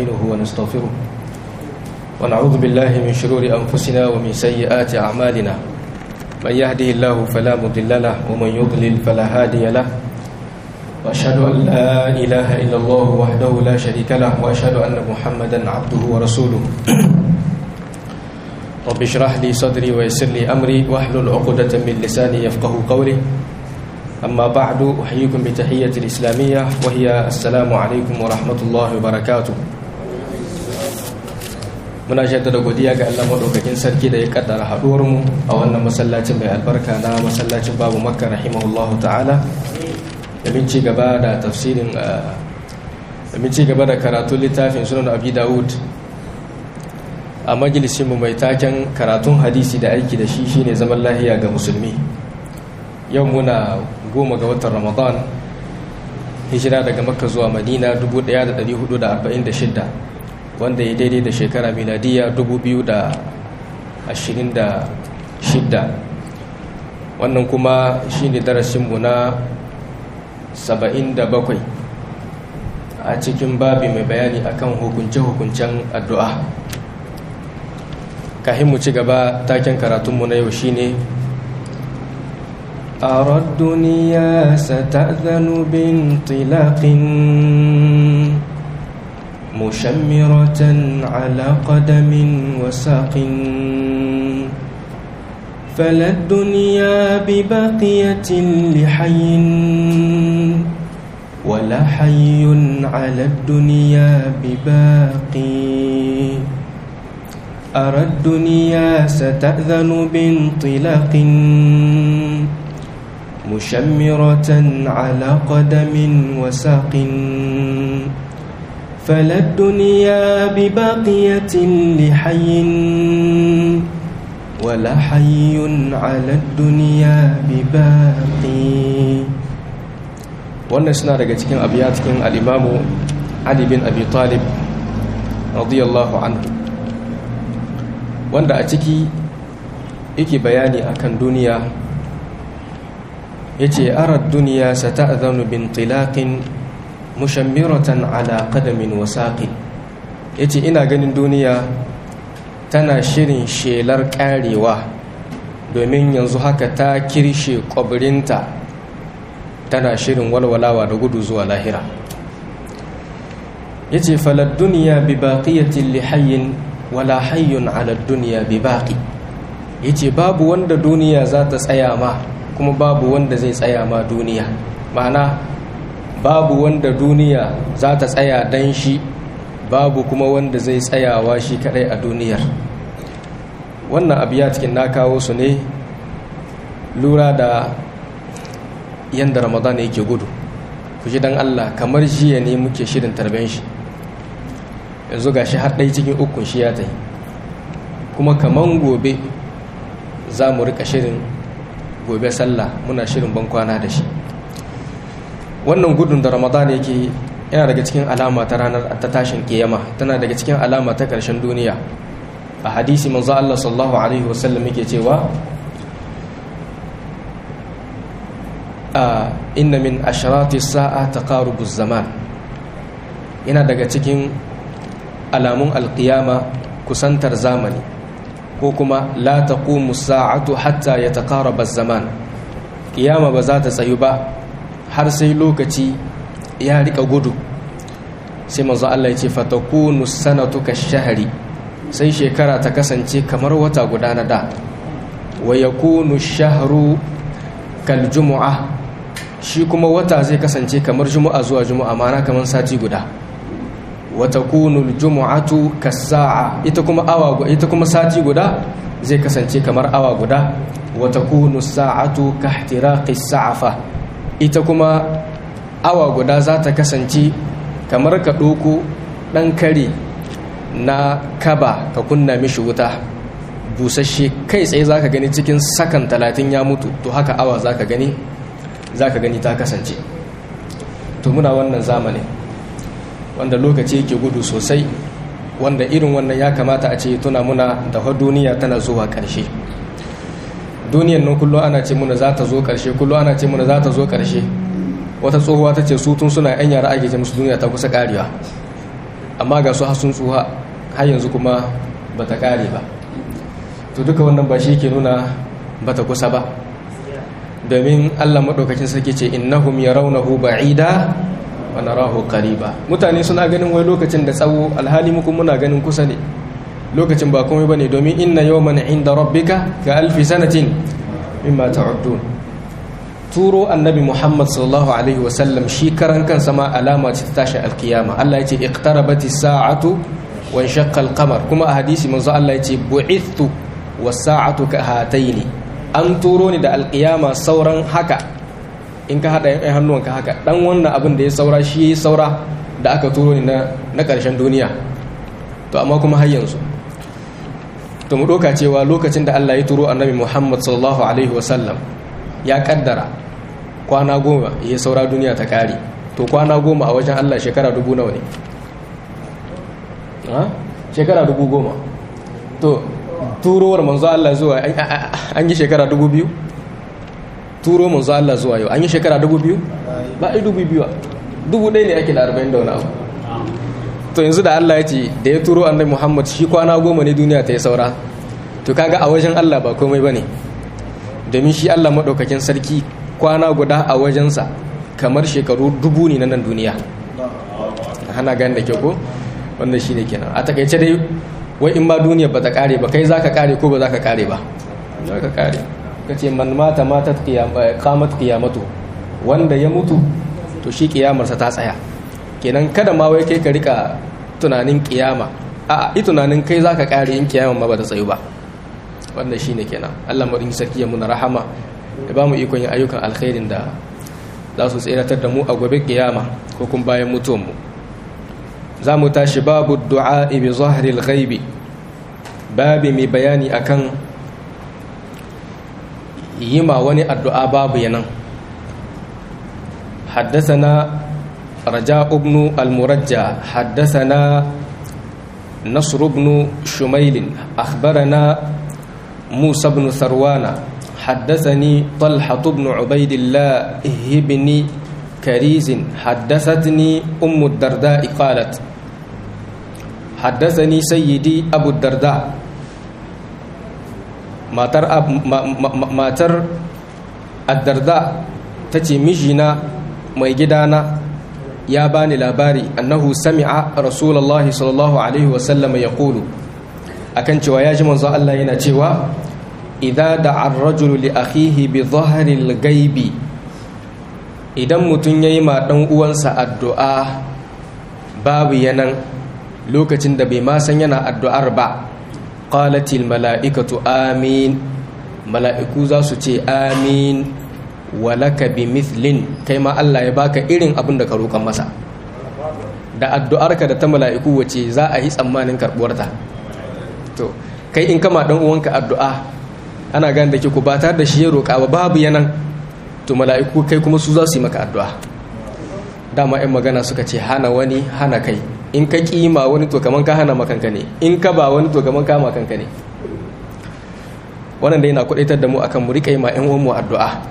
ونستعينه ونستغفره ونعوذ بالله من شرور أنفسنا ومن سيئات أعمالنا من يهده الله فلا مضل له ومن يضلل فلا هادي له وأشهد أن لا إله إلا الله وحده لا شريك له وأشهد أن محمدا عبده ورسوله رب اشرح لي صدري ويسر لي أمري واحلل عقدة من لساني يفقه قولي أما بعد أحييكم بتحية الإسلامية وهي السلام عليكم ورحمة الله وبركاته muna jaddada godiya ga Allah madaukakin sarki da ya kaddara haduwar mu a wannan masallacin mai albarka na masallacin babu makka rahimahullahu ta'ala domin ci gaba da tafsirin domin ci gaba da karatun littafin sunan abi dawud a majalisinmu mai taken karatun hadisi da aiki da shi shine zaman lahiya ga musulmi yau muna goma ga watan ramadan hijira daga makka zuwa madina 1446 wanda ya daidai da shekara miladiya 2026 wannan kuma shine darasinmu na 77 a cikin babi mai bayani akan hukunce-hukuncen addu'a kahin mu ci gaba taken karatunmu na yau shine أرى الدنيا ستأذن بانطلاق مشمرة على قدم وساق فلا الدنيا بباقية لحي ولا حي على الدنيا بباقي أرى الدنيا ستأذن بانطلاق مشمرة على قدم وساق فلا الدنيا بباقية لحي ولا حي على الدنيا بباقي wannan suna daga cikin abiya cikin al'imamu Ali bin Abi Talib radiyallahu anhu wanda a ciki yake bayani akan duniya yace arad duniya sata'zanu bin tilaqin mushammiratan ala qadamin wasaqi yace ina ganin duniya tana shirin shelar karewa domin yanzu haka ta kirshe kwabrinta tana shirin walwalawa da gudu zuwa lahira yace falad duniya bi baqiyatin li hayyin wala hayyun ala duniya bi baqi yace babu wanda duniya za ta tsaya ma kuma babu wanda zai tsaya ma duniya ma'ana babu wanda duniya za ta tsaya dan shi babu kuma wanda zai tsayawa shi kadai a duniyar wannan abu ya cikin na kawo su ne lura da yadda ramadan yake gudu ku ji don allah kamar jiya ne muke shirin tarben shi yanzu ga shi har ɗai cikin ukun shi ya ta yi kuma kaman gobe za mu rika shirin gobe sallah muna shirin ban kwana da shi wannan gudun da ramadan yake yana daga cikin alama ta ranar ta tashin kiyama tana daga cikin alama ta ƙarshen duniya a hadisi manzo Allah sallallahu alaihi wasallam yake cewa a inna min asharati sa'a taqarubu zaman yana daga cikin alamun alqiyama kusantar zamani ko kuma la taqumu sa'atu hatta yataqaraba az-zaman kiyama ba za ta tsayu ba har sai lokaci ya rika gudu sai manzo Allah ya ce fatakunu sanatu kashahri sai shekara ta kasance kamar wata guda na da wa yakunu shahru kal jumu'ah shi kuma wata zai kasance kamar jumu'a zuwa jumu'a ma'ana kamar sati guda wa takunu jumu'atu kas-sa'a ita kuma awa ita kuma sati guda zai kasance kamar awa guda wa takunu sa'atu kahtiraqi sa'afa ita kuma awa guda za ta kasance kamar ka ɗoko ɗan kare na kaba ka kunna mishi wuta busasshe kai tsaye za ka gani cikin sakan talatin ya mutu to haka awa za ka gani za ka gani ta kasance to muna wannan zamanin wanda lokaci yake gudu sosai wanda irin wannan ya kamata a ce tuna muna da duniya tana zuwa ƙarshe duniyan nan kullum ana ce muna za ta zo ƙarshe kullum ana ce muna za ta zo ƙarshe wata tsohuwa ta ce su tun suna yan yara ake ce musu duniya ta kusa ƙarewa amma ga su sun tsuha har yanzu kuma ba ta ƙare ba to duka wannan ba shi ke nuna ba ta kusa ba domin allah maɗaukacin sarki ce innahum yarawnahu ba'ida wa narahu qariba mutane suna ganin wai lokacin da tsawo alhali muku muna ganin kusa ne lokacin ba komai bane domin inna yawman inda rabbika ka alfi sanatin mimma ta'uddun turo annabi muhammad sallallahu alaihi wasallam shi karan kansa ma alama ce ta tashi alkiyama Allah ya ce iqtarabati sa'atu wa shaqqa al-qamar kuma a hadisi manzo Allah ya ce bu'ithtu was sa'atu ka hataini an turo ni da alkiyama sauran haka in ka hada yan hannuwanka haka dan wannan abin da ya saura shi saura da aka turo ni na na karshen duniya to amma kuma har yanzu to mu doka cewa lokacin da Allah ya turo annabi Muhammad sallallahu alaihi wasallam ya kaddara kwana goma ya saura duniya ta kare to kwana goma a wajen Allah shekara dubu nawa ne shekara dubu goma to turowar manzo Allah zuwa an yi shekara dubu biyu turo manzo Allah zuwa yau an yi shekara dubu biyu ba a yi dubu biyu dubu ɗaya ne ake da arba'in da wani abu to yanzu da Allah ya ce da ya turo annabi Muhammad shi kwana goma ne duniya ta yi saura to kaga a wajen Allah ba komai ba ne domin shi Allah maɗaukakin sarki kwana guda a wajensa kamar shekaru dubu ne na nan duniya hana gani da kyau ko wanda shi ne kenan a takaice dai wai in ba duniya ba ta kare ba kai za ka kare ko ba za ka kare ba za ka kare ka ce man mata mata kamat kiyamatu wanda ya mutu to shi kiyamarsa ta tsaya kenan kada ma wai kai ka rika tunanin kiyama a yi tunanin kai za ka kare in kiyama ma ba ta tsayu ba wannan shi ne kenan allah maɗin sarki ya muna rahama da ba mu ikon yin ayyukan alkhairin da za su tseratar da mu a gobe kiyama ko kuma bayan mutuwanmu za mu tashi babu du'a bi zahril ghaibi babi mai bayani akan yi ma wani addu'a babu yanan حدثنا رجاء بن المرجى حدثنا نصر بن شميل أخبرنا موسى بن ثروان حدثني طلحة بن عبيد الله بن كريز حدثتني أم الدرداء قالت حدثني سيدي أبو الدرداء ما تر أب ما, ما, ما تر الدرداء تتي مجنا mai gidana ya bani labari annahu sami'a rasulullahi sallallahu alaihi wasallam ya kulu akan cewa ya ji manzo Allah yana cewa idza da'a ar-rajulu li akhihi bi dhahril ghaibi idan mutun yayi ma dan uwansa addu'a babu yanan lokacin da bai ma san yana addu'ar ba qalatil mala'ikatu amin mala'iku za su ce amin walaka bi mithlin kai ma Allah ya baka irin abin da ka roƙan masa da addu'arka da ta mala'iku wace za a yi tsammanin karɓuwarta to kai in kama dan uwanka addu'a ana gane da ke ku ba tare da shi ya roƙa ba babu yanan to mala'iku kai kuma su za su yi maka addu'a dama 'yan magana suka ce hana wani hana kai in ka kima wani to kaman ka hana makanka ne in ka ba wani to kaman ka makanka ne wannan da yana kudaitar da mu akan mu riƙa yi ma 'yan uwanmu addu'a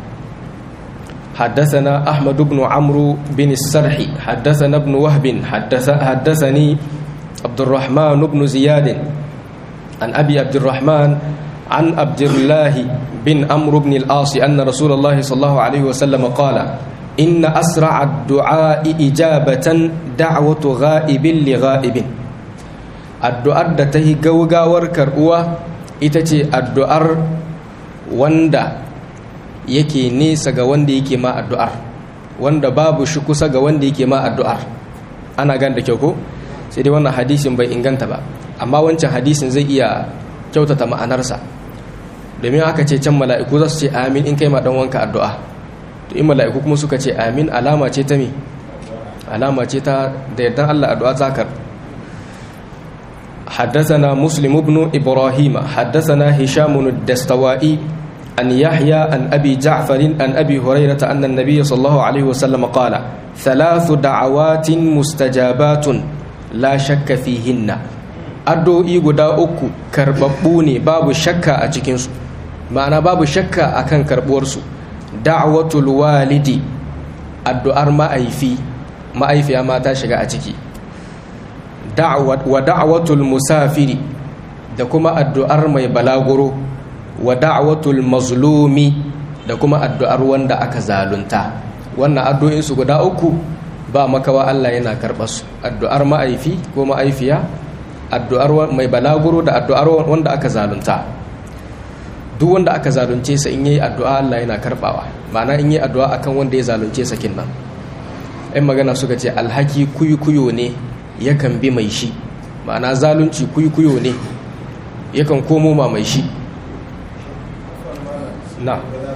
حدثنا أحمد بن عمرو بن السرح حدثنا ابن وهب حدث حدثني عبد الرحمن بن زياد عن أبي عبد الرحمن عن عبد الله بن عمرو بن العاص أن رسول الله صلى الله عليه وسلم قال إن أسرع الدعاء إجابة دعوة غائب لغائب الدعاء دته غوغاور كرؤوا itace addu'ar wanda yake nesa ga wanda yake ma addu'ar wanda babu shi kusa ga wanda yake ma addu'ar ana gan da kyau ko sai dai wannan hadisin bai inganta ba amma wancan hadisin zai iya kyautata ma'anarsa domin aka ce can mala'iku za su ce amin in kai ma dan wanka addu'a to in mala'iku kuma suka ce amin alama ce ta me alama ce ta da yardan Allah addu'a zakar حدثنا مسلم بن إبراهيم حدثنا هشام الدستوائي عن يحيى عن أبي جعفر عن أبي هريرة أن النبي صلى الله عليه وسلم قال ثلاث دعوات مستجابات لا شك فيهن addu'o'i guda uku karɓaɓɓu ne babu shakka a cikinsu ma'ana babu shakka a kan karɓuwarsu da'watul walidi addu'ar ma'aifi ma'aifiya ma ta shiga a ciki wa da'watul musafiri da kuma addu'ar mai balaguro wa da'watul mazlumi da kuma addu'ar wanda aka zalunta wannan addu'in su guda uku ba makawa Allah yana karɓar su addu'ar ma'aifi ko ma'aifiya addu'ar mai balaguro da addu'ar wanda aka zalunta duk wanda aka zalunce sa in yayi addu'a Allah yana karbawa ma'ana in yayi addu'a akan wanda ya zalunce sa kinnan ɗan magana suka ce alhaki kuyukuyo ne yakan bi mai shi ma'ana zalunci kuyukuyo ne yakan komo ma mai shi na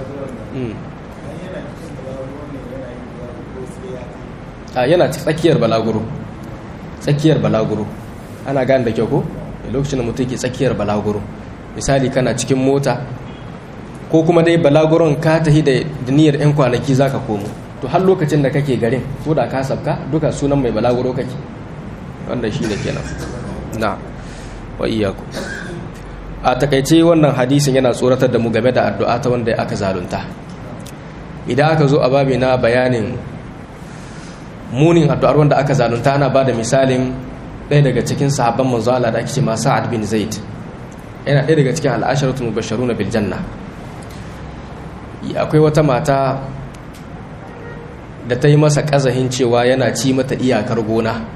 a yana tsakiyar balaguro tsakiyar balaguro ana gane da kyau ko lokacin da mutum ke tsakiyar balaguro misali kana cikin mota ko kuma dai balaguron ka tahi da niyyar 'yan kwanaki za ka komo to har lokacin da kake garin ko da ka sabka duka sunan mai balaguro kake wanda shi ne kenan na wa iyaku a takaice wannan hadisin yana tsoratar da mu game da addu'a ta wanda aka zalunta idan aka zo a babi na bayanin munin addu'ar wanda aka zalunta ana ba da misalin ɗaya daga cikin sahabban manzo Allah da ake ce ma Sa'ad bin Zaid yana ɗaya daga cikin al'asharatu mubashsharuna bil janna akwai wata mata da ta yi masa ƙazahin cewa yana ci mata iyakar gona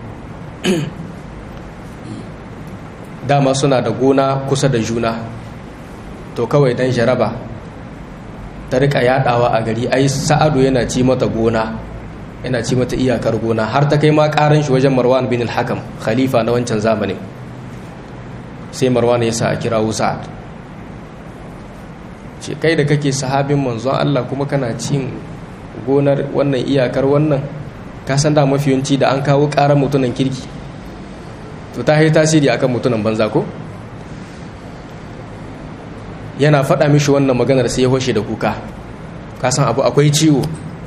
dama suna da gona kusa da juna to kawai dan jaraba ta rika yadawa a gari ai sa'adu yana ci mata gona yana ci mata iyakar gona har ta kai ma karan shi wajen marwan bin al-hakam khalifa na wancan zamanin sai marwan ya sa a kira sa'ad ce kai da kake sahabin manzon Allah kuma kana cin gonar wannan iyakar wannan ka san da mafiyanci da an kawo karan mutunan kirki to ta yi tasiri akan mutunan banza ko yana faɗa mishi wannan maganar sai ya hoshe da kuka ka san abu akwai ciwo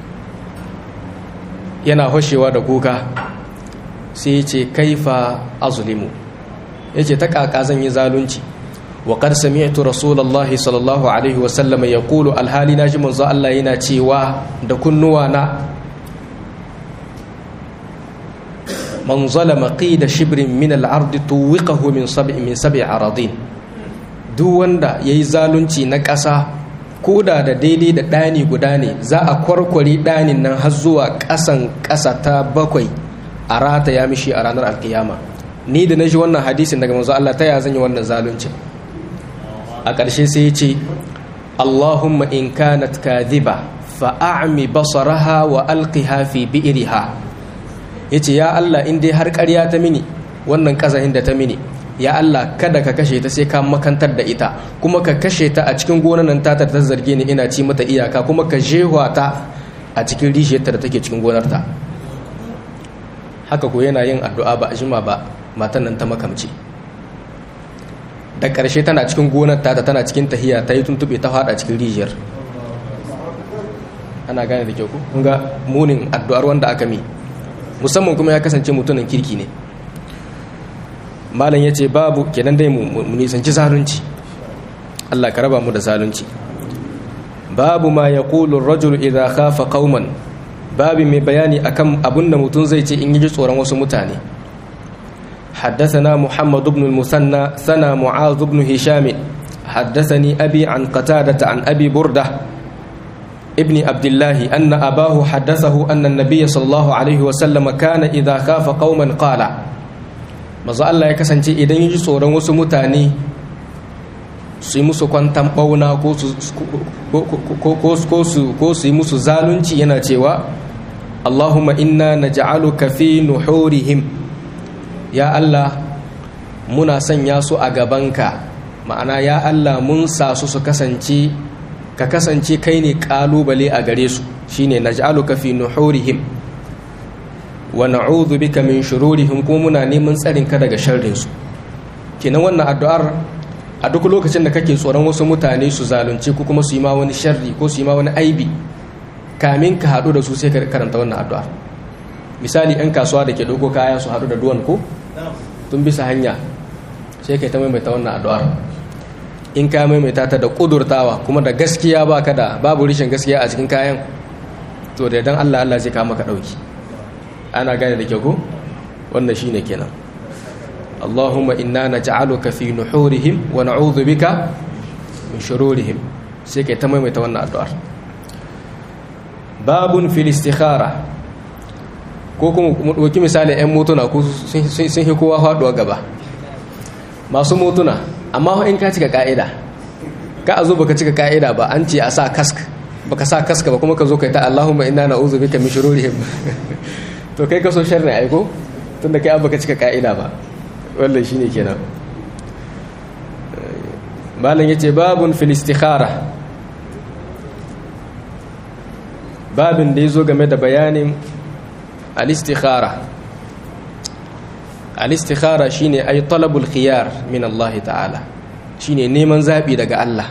yana hoshewa da kuka sai ya ce kaifa azulimu ya ce ta kaka zan yi zalunci wa qad sami'tu rasulullahi sallallahu alaihi wa sallam yaqulu alhali naji manzo Allah yana cewa da kunnuwa na man zalama qida shibrin min al-ardi tuwiqahu min sab'i min sab'i aradin duk wanda yayi zalunci na ƙasa koda da daidai da ɗani guda ne za a kwarkwari ɗanin nan har zuwa ƙasan ƙasa ta bakwai a rata ya mishi a ranar alkiyama ni da na ji wannan hadisin daga manzo Allah ta ya zan yi wannan zalunci a ƙarshe sai ya ce Allahumma in kanat kadhiba fa a'mi basaraha wa alqiha fi bi'riha yace ya Allah in dai har ƙarya ta mini wannan kazahin da ta mini ya Allah kada ka kashe ta sai ka makantar da ita kuma ka kashe ta a cikin gonan nan ta ta zarge ni ina ci mata iyaka kuma ka jehwa ta a cikin rishiyarta da take cikin gonarta haka ko yana yin addu'a ba a jima ba matan nan ta makamci da ƙarshe tana cikin gonar ta tana cikin tahiya ta yi tuntube ta fada cikin rijiyar ana gane da kyau ku kun ga munin addu'ar wanda aka mi musamman kuma ya kasance mutumin kirki ne malam ya ce babu kenan dai mu nisanci zalunci Allah ka raba mu da zalunci babu ma ya ƙulun rajul idan khafa qauman babu mai bayani akan abun da mutum zai ce in yi tsoron wasu mutane حدثنا محمد بن المثنى ثنى معاذ بن هشام حدثني أبي عن قتادة عن أبي بردة ابن عبد الله أن أباه حدثه أن النبي صلى الله عليه وسلم كان إذا خاف قوما قال mazu Allah ya kasance idan yi tsoron wasu mutane su yi musu kwantan ɓauna ko su yi musu zalunci yana cewa Allahumma inna na ja'aluka fi nuhurihim ya Allah muna sanya su a gabanka ma'ana ya Allah mun sa su su kasance ka kasance kai ne ƙalubale a gare su shine na ja'aluka fi nuhurihim wa na'udhu bika min shururihim kuma muna neman tsarin ka daga sharrin su kenan wannan addu'ar a duk lokacin da kake tsoron wasu mutane su zalunce ko kuma su yi ma wani sharri ko su yi ma wani aibi kamin ka haɗu da su sai ka karanta wannan addu'ar misali yan kasuwa da ke ɗauko kaya su haɗu da duwan ko tun bisa hanya sai ka ta maimaita wannan addu'ar in ka maimaita ta da ƙudurtawa kuma da gaskiya ba ka da babu rishin gaskiya a cikin kayan to da idan Allah Allah zai kama ka ɗauki ana gane da kyau ko wannan shine kenan Allahumma inna naj'aluka fi nuhurihim wa na'udhu bika min shururihim sai kai ta maimaita wannan addu'ar babun fil istikhara ko kuma mu ɗauki misali 'yan motuna ko sun yi kowa faɗuwa gaba masu motuna amma in ka cika ka'ida ka a zo baka cika ka'ida ba an ce a sa kask baka sa kaska ba kuma ka zo kai ta Allahumma inna na'udhu bika min shururihim to kai ka so sharri aiko tunda kai baka cika ka'ida ba wallahi shine kenan malam yace babun fil istikhara babin da yazo game da bayanin al istikhara al istikhara shine ay talabul khiyar min Allah ta'ala shine neman zabi daga Allah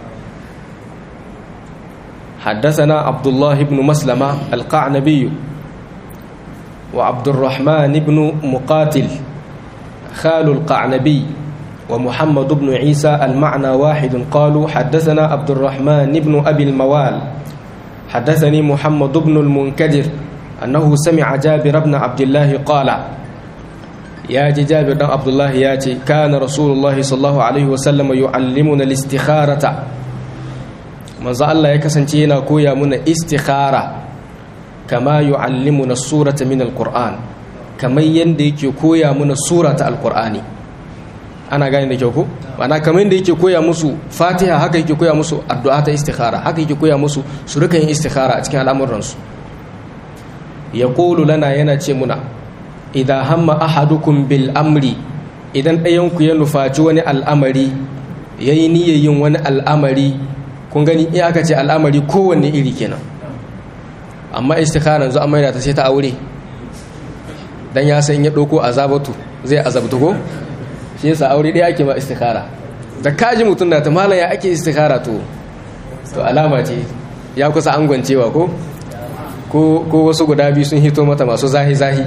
حدثنا عبد الله بن مسلمة القعنبي وعبد الرحمن بن مقاتل خال القعنبي ومحمد بن عيسى المعنى واحد قالوا حدثنا عبد الرحمن بن أبي الموال حدثني محمد بن المنكدر أنه سمع جابر بن عبد الله قال يا جابر بن عبد الله ياتي كان رسول الله صلى الله عليه وسلم يعلمنا الاستخارة manzo Allah ya kasance yana koya muna istikhara kama yu'allimuna surata min alquran kamar yanda yake koya muna surata alqurani ana gane da kyau ko ana kamar yanda yake koya musu fatiha haka yake koya musu addu'a ta istikhara haka yake koya musu su rika yin istikhara a cikin al'amuran su yaqulu lana yana ce muna idza hamma ahadukum bil amri idan ɗayan ku ya nufaci wani al'amari yayi niyyar yin wani al'amari kun gani in aka ce al'amari kowanne iri kenan amma istikhara yanzu an maida ta sai ta aure dan ya san ya ɗauko azabatu zai azabtu ko shi yasa aure ɗaya ake ma istikhara da kaji mutum na ta malam ya ake istikhara to to alama ce ya kusa angwancewa ko ko wasu guda biyu sun hito mata masu zahi zahi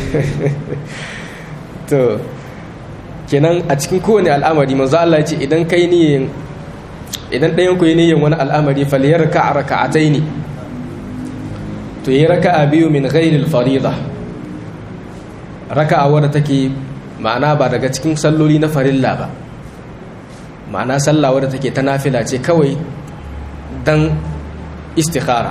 to kenan a cikin kowane al'amari manzo Allah ya ce idan kai niyyar idan ɗayan ku yi niyyar wani al'amari faliyar ka a raka'atai ne to yi raka'a biyu min ghairil farida raka'a wadda take ma'ana ba daga cikin salloli na farilla ba ma'ana sallah wadda take ta nafila ce kawai dan istikhara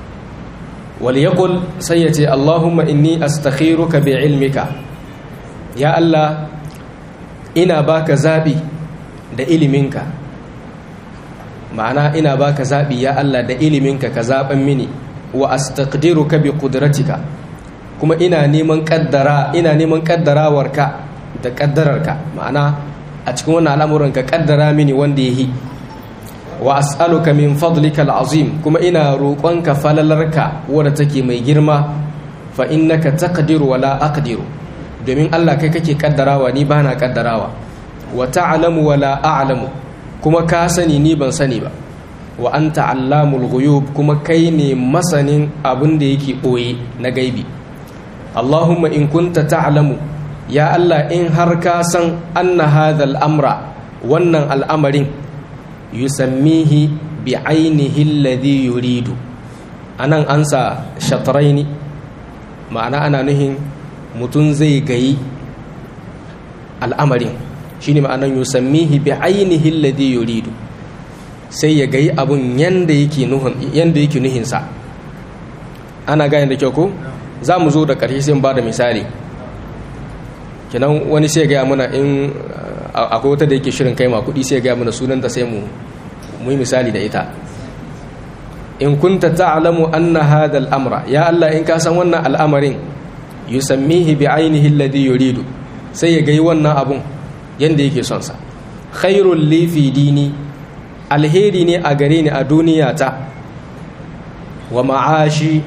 wal yaqul sai yace Allahumma inni astakhiruka bi ilmika ya Allah ina baka zabi da iliminka ma'ana ina baka zaɓi ya Allah da iliminka ka zaɓen mini wa astaqdiruka bi qudratika kuma ina neman kaddara ina neman kaddarawarka da kaddararka ma'ana a cikin wannan al'amuran ka kaddara mini wanda yahi wa as'aluka min fadlika al'azim kuma ina roƙonka falalarka wadda take mai girma fa innaka taqdiru wa la aqdiru domin Allah kai kake kaddarawa ni bana kaddarawa wa ta'lamu wa la a'lamu kuma ka sani ni ban sani ba wa anta allamul ghuyub kuma kai ne masanin abin da yake boye na gaibi Allahumma in kunta ta'lamu ya Allah in har ka san anna hadha amra wannan al'amarin yusammihi bi ainihi alladhi yuridu anan ansa shatraini ma'ana ana nuhin mutum zai gayi al'amarin shine ma'anan yusammihi bi ainihi alladhi yuridu sai ya gayi abun yanda yake nuhin yanda yake nuhin sa ana gane da kyau ko za mu zo da ƙarshe sai ba da misali kenan wani sai gaya muna in akwai wata da yake shirin kai ma kuɗi sai gaya muna sunanta sai mu mu yi misali da ita in kunta ta'lamu anna hadha al-amra ya Allah in ka san wannan al'amarin yusammihi bi ainihi alladhi yuridu sai ya gayi wannan abun yanda yake son sa khairul li fi dini alheri ne a gare ni a duniya ta wa ma'ashi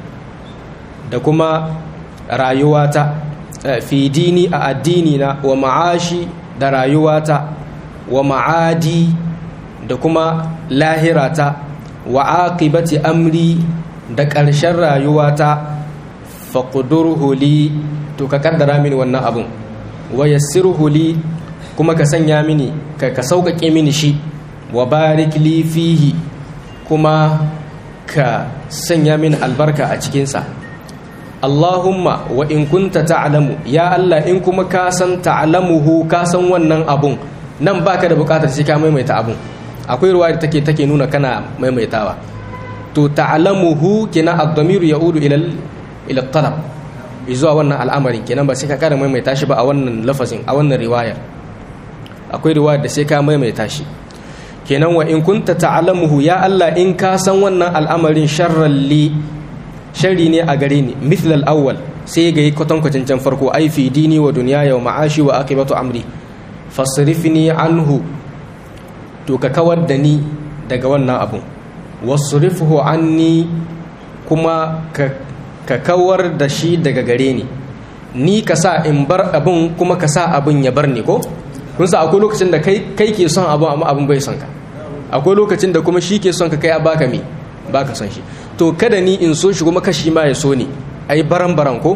da kuma rayuwata fi dini a addini na wa ma'ashi da rayuwata wa ma'adi da kuma lahirata wa aqibati amri da ƙarshen rayuwata faqdurhu li to ka kaddara mini wannan abun wa yassirhu li kuma ka sanya mini ka ka sauƙaƙe mini shi wa barik li fihi kuma ka sanya mini albarka a cikinsa Allahumma wa in kunta ta'lamu ya Allah in kuma ka san ta'lamuhu ka san wannan abun nan baka da bukatar sai ka maimaita abun akwai ruwa da take take nuna kana maimaitawa to ta'lamuhu kina ad-damiru ya'udu ila ila talab zuwa wannan al'amarin kenan ba sai ka kara maimaita shi ba a wannan lafazin a wannan riwayar akwai riwayar da sai ka maimaita shi kenan wa in kunta ta'lamuhu ya Allah in ka san wannan al'amarin sharran li sharri ne a gare ni mithl al-awwal sai ga kwatankwacin can farko ai fi dini wa dunyaya wa ma'ashi wa aqibatu amri fasrifni anhu to ka kawar da ni daga wannan abun wasrifhu anni kuma ka ka kawar da shi daga gare ni ni ka sa in bar abun kuma ka sa abun ya bar ni ko kun sa akwai lokacin da kai kai ke son abun amma abun bai son ka akwai lokacin da kuma shi ke son ka kai a baka me baka son shi to kada ni in so shi kuma kashi ma ya so ni ai baran baran ko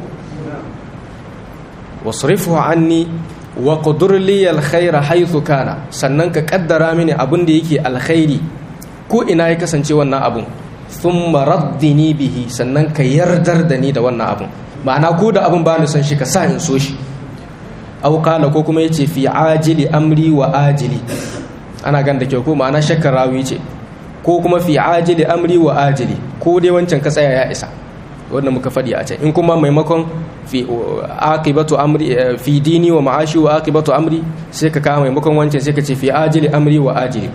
wasrifu anni wa qudur li alkhaira haythu kana sannan ka kaddara mini abun da yake alkhairi ko ina ya kasance wannan abun thumma raddini bihi sannan ka yardar da ni da wannan abun ma'ana ko da abun ba ni son shi ka sa in so shi aw qala ko kuma yace fi ajili amri wa ajili ana gan da kyau ko ma'ana shakkar rawi ce ko kuma fi ajili amri wa ajili ko dai wancan ka tsaya ya isa wanda muka faɗi a can in kuma maimakon fi aqibatu amri fi dini wa ma'ashi wa aqibatu amri sai ka kawo maimakon wancan sai ka ce fi ajili amri wa ajili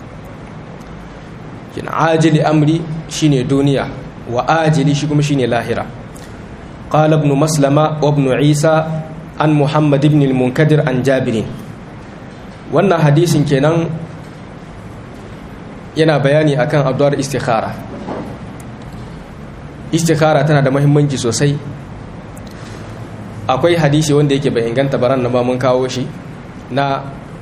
kin ajili amri shine duniya wa ajili shi kuma shine lahira qala ibn maslama wa ibn isa an muhammad ibn al-munkadir an jabirin wannan hadisin kenan yana bayani akan addu'ar istikhara istikhara tana da muhimmanci sosai akwai hadisi wanda yake bai inganta baran na ba mun kawo shi na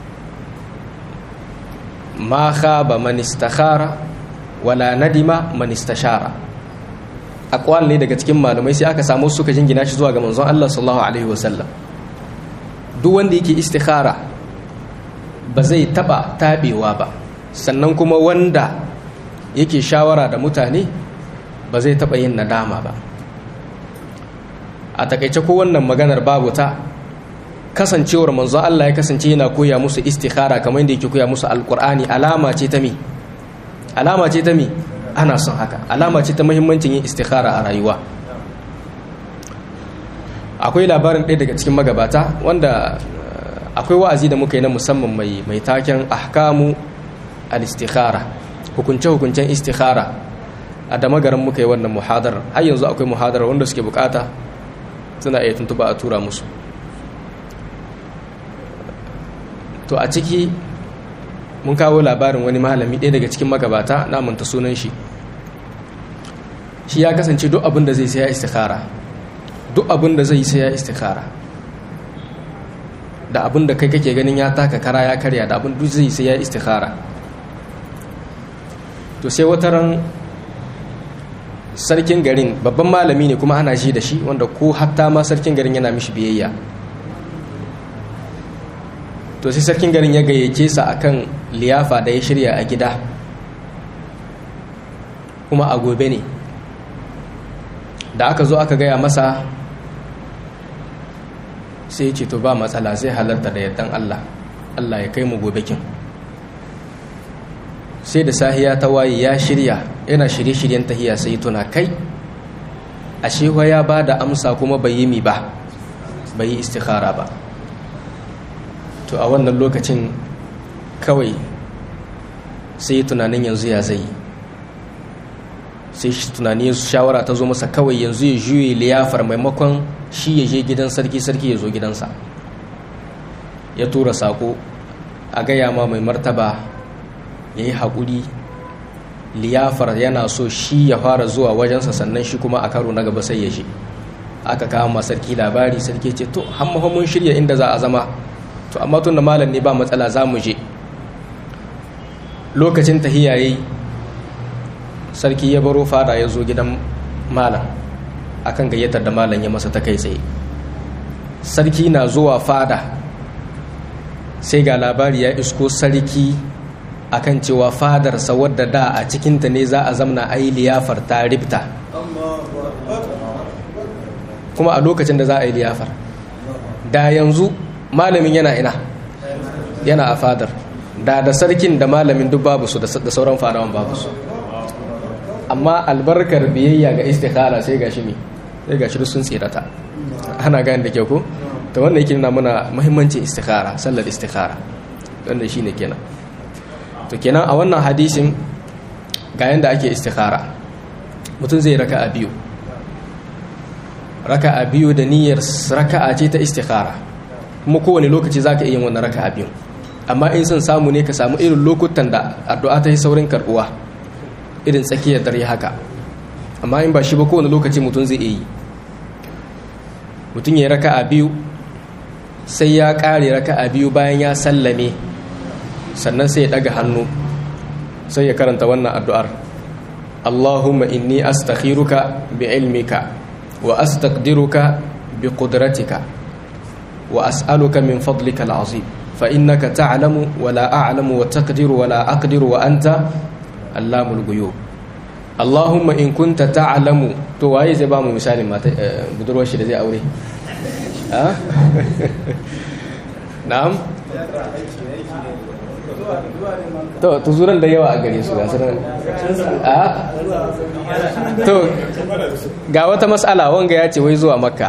ma khaba man istakhara wala nadima man istashara aqwal ne daga cikin malamai sai aka samu suka jingina shi zuwa ga manzon Allah sallallahu alaihi wasallam duk wanda yake istikhara ba zai taba tabewa ba sannan kuma wanda yake shawara da mutane ba zai taba yin nadama ba a takaice ko wannan maganar babu ta kasancewar manzo Allah ya kasance yana koya musu istikhara kamar yadda yake koya musu alqur'ani alama ce ta mi alama ce ta mi ana son haka alama ce ta muhimmancin yin istikhara a rayuwa akwai labarin ɗaya daga cikin magabata wanda akwai wa'azi da muka yi na musamman mai mai taken ahkamu al-istikhara hukunce hukuncen istikhara a da magaran muka yi wannan muhadar har yanzu akwai muhadar wanda suke bukata suna iya tuntuba a tura musu to a ciki mun kawo labarin wani malami ɗaya daga cikin magabata na manta sunan shi shi ya kasance duk abin da zai sai ya istikhara duk abin da zai sai ya istikhara da abin da kai kake ganin ya taka kara ya karya da abin duk zai sai ya istikhara to sai wata ran sarkin garin babban malami ne kuma ana shi da shi wanda ko hatta ma sarkin garin yana mishi biyayya to sai sarkin garin ya gayyace sa akan liyafa da ya shirya a gida kuma a gobe ne da aka zo aka gaya masa sai ce to ba matsala zai halarta da yardan Allah Allah ya kai mu gobe kin sai da sahiya ta waye ya shirya yana shirye-shiryen tahiya sai tuna kai ashe ya ba da amsa kuma bai yi mi ba bai yi istikhara ba to a wannan lokacin kawai sai tunanin yanzu ya zai sai tunani shawara ta zo masa kawai yanzu ya juye liyafar maimakon shi ya je gidan sarki sarki ya zo gidansa ya tura sako a gaya ma mai martaba ya yi haƙuri liyafar yana so shi ya fara zuwa wajensa sannan shi kuma a karo na gaba sai ya je aka kawo ma sarki labari sarki ce to hamma mun shirya inda za a zama to amma tun da malam ne ba matsala za mu je lokacin tahiya yayi sarki ya baro fada ya zo gidan malam akan gayyatar da malam ya masa ta kai tsaye sarki na zuwa fada sai ga labari ya isko sarki akan cewa fadarsa wadda da a cikinta ne za a zamna a yi liyafar ta ribta kuma a lokacin da za a yi liyafar da yanzu malamin yana ina yana a fadar da da sarkin da malamin duk babu su da sauran fadawan babu su amma albarkar biyayya ga istikhara sai gashi ne sai gashi duk sun tsirata ana gane da kyau ko to wannan yake nuna mana muhimmancin istikhara sallar istikhara wannan shine kenan to kenan a wannan hadisin ga yanda ake istikhara mutum zai raka'a biyu raka'a biyu da niyyar raka'a ce ta istikhara kuma kowane lokaci zaka iya yin wannan raka'a biyu amma in son samu ne ka samu irin lokutan da addu'a ta yi saurin karbuwa irin tsakiyar dare haka amma in ba shi ba kowane lokaci mutum zai iya yi mutum ya raka a biyu sai ya kare raka a biyu bayan ya sallame sannan sai ya daga hannu sai ya karanta wannan addu'ar Allahumma inni astakhiruka bi ilmika wa astaqdiruka bi qudratika wa as'aluka min fadlika al'azim fa innaka ta'lamu wa la a'lamu wa taqdiru wa la aqdiru wa anta allamul ghuyub Allahumma in kunta ta'lamu to waye zai ba mu misalin mata budurwar shi da zai aure ha na'am to tuzuran da yawa a gare su ga sanan a to ga wata mas'ala wanga ya ce wai zuwa makka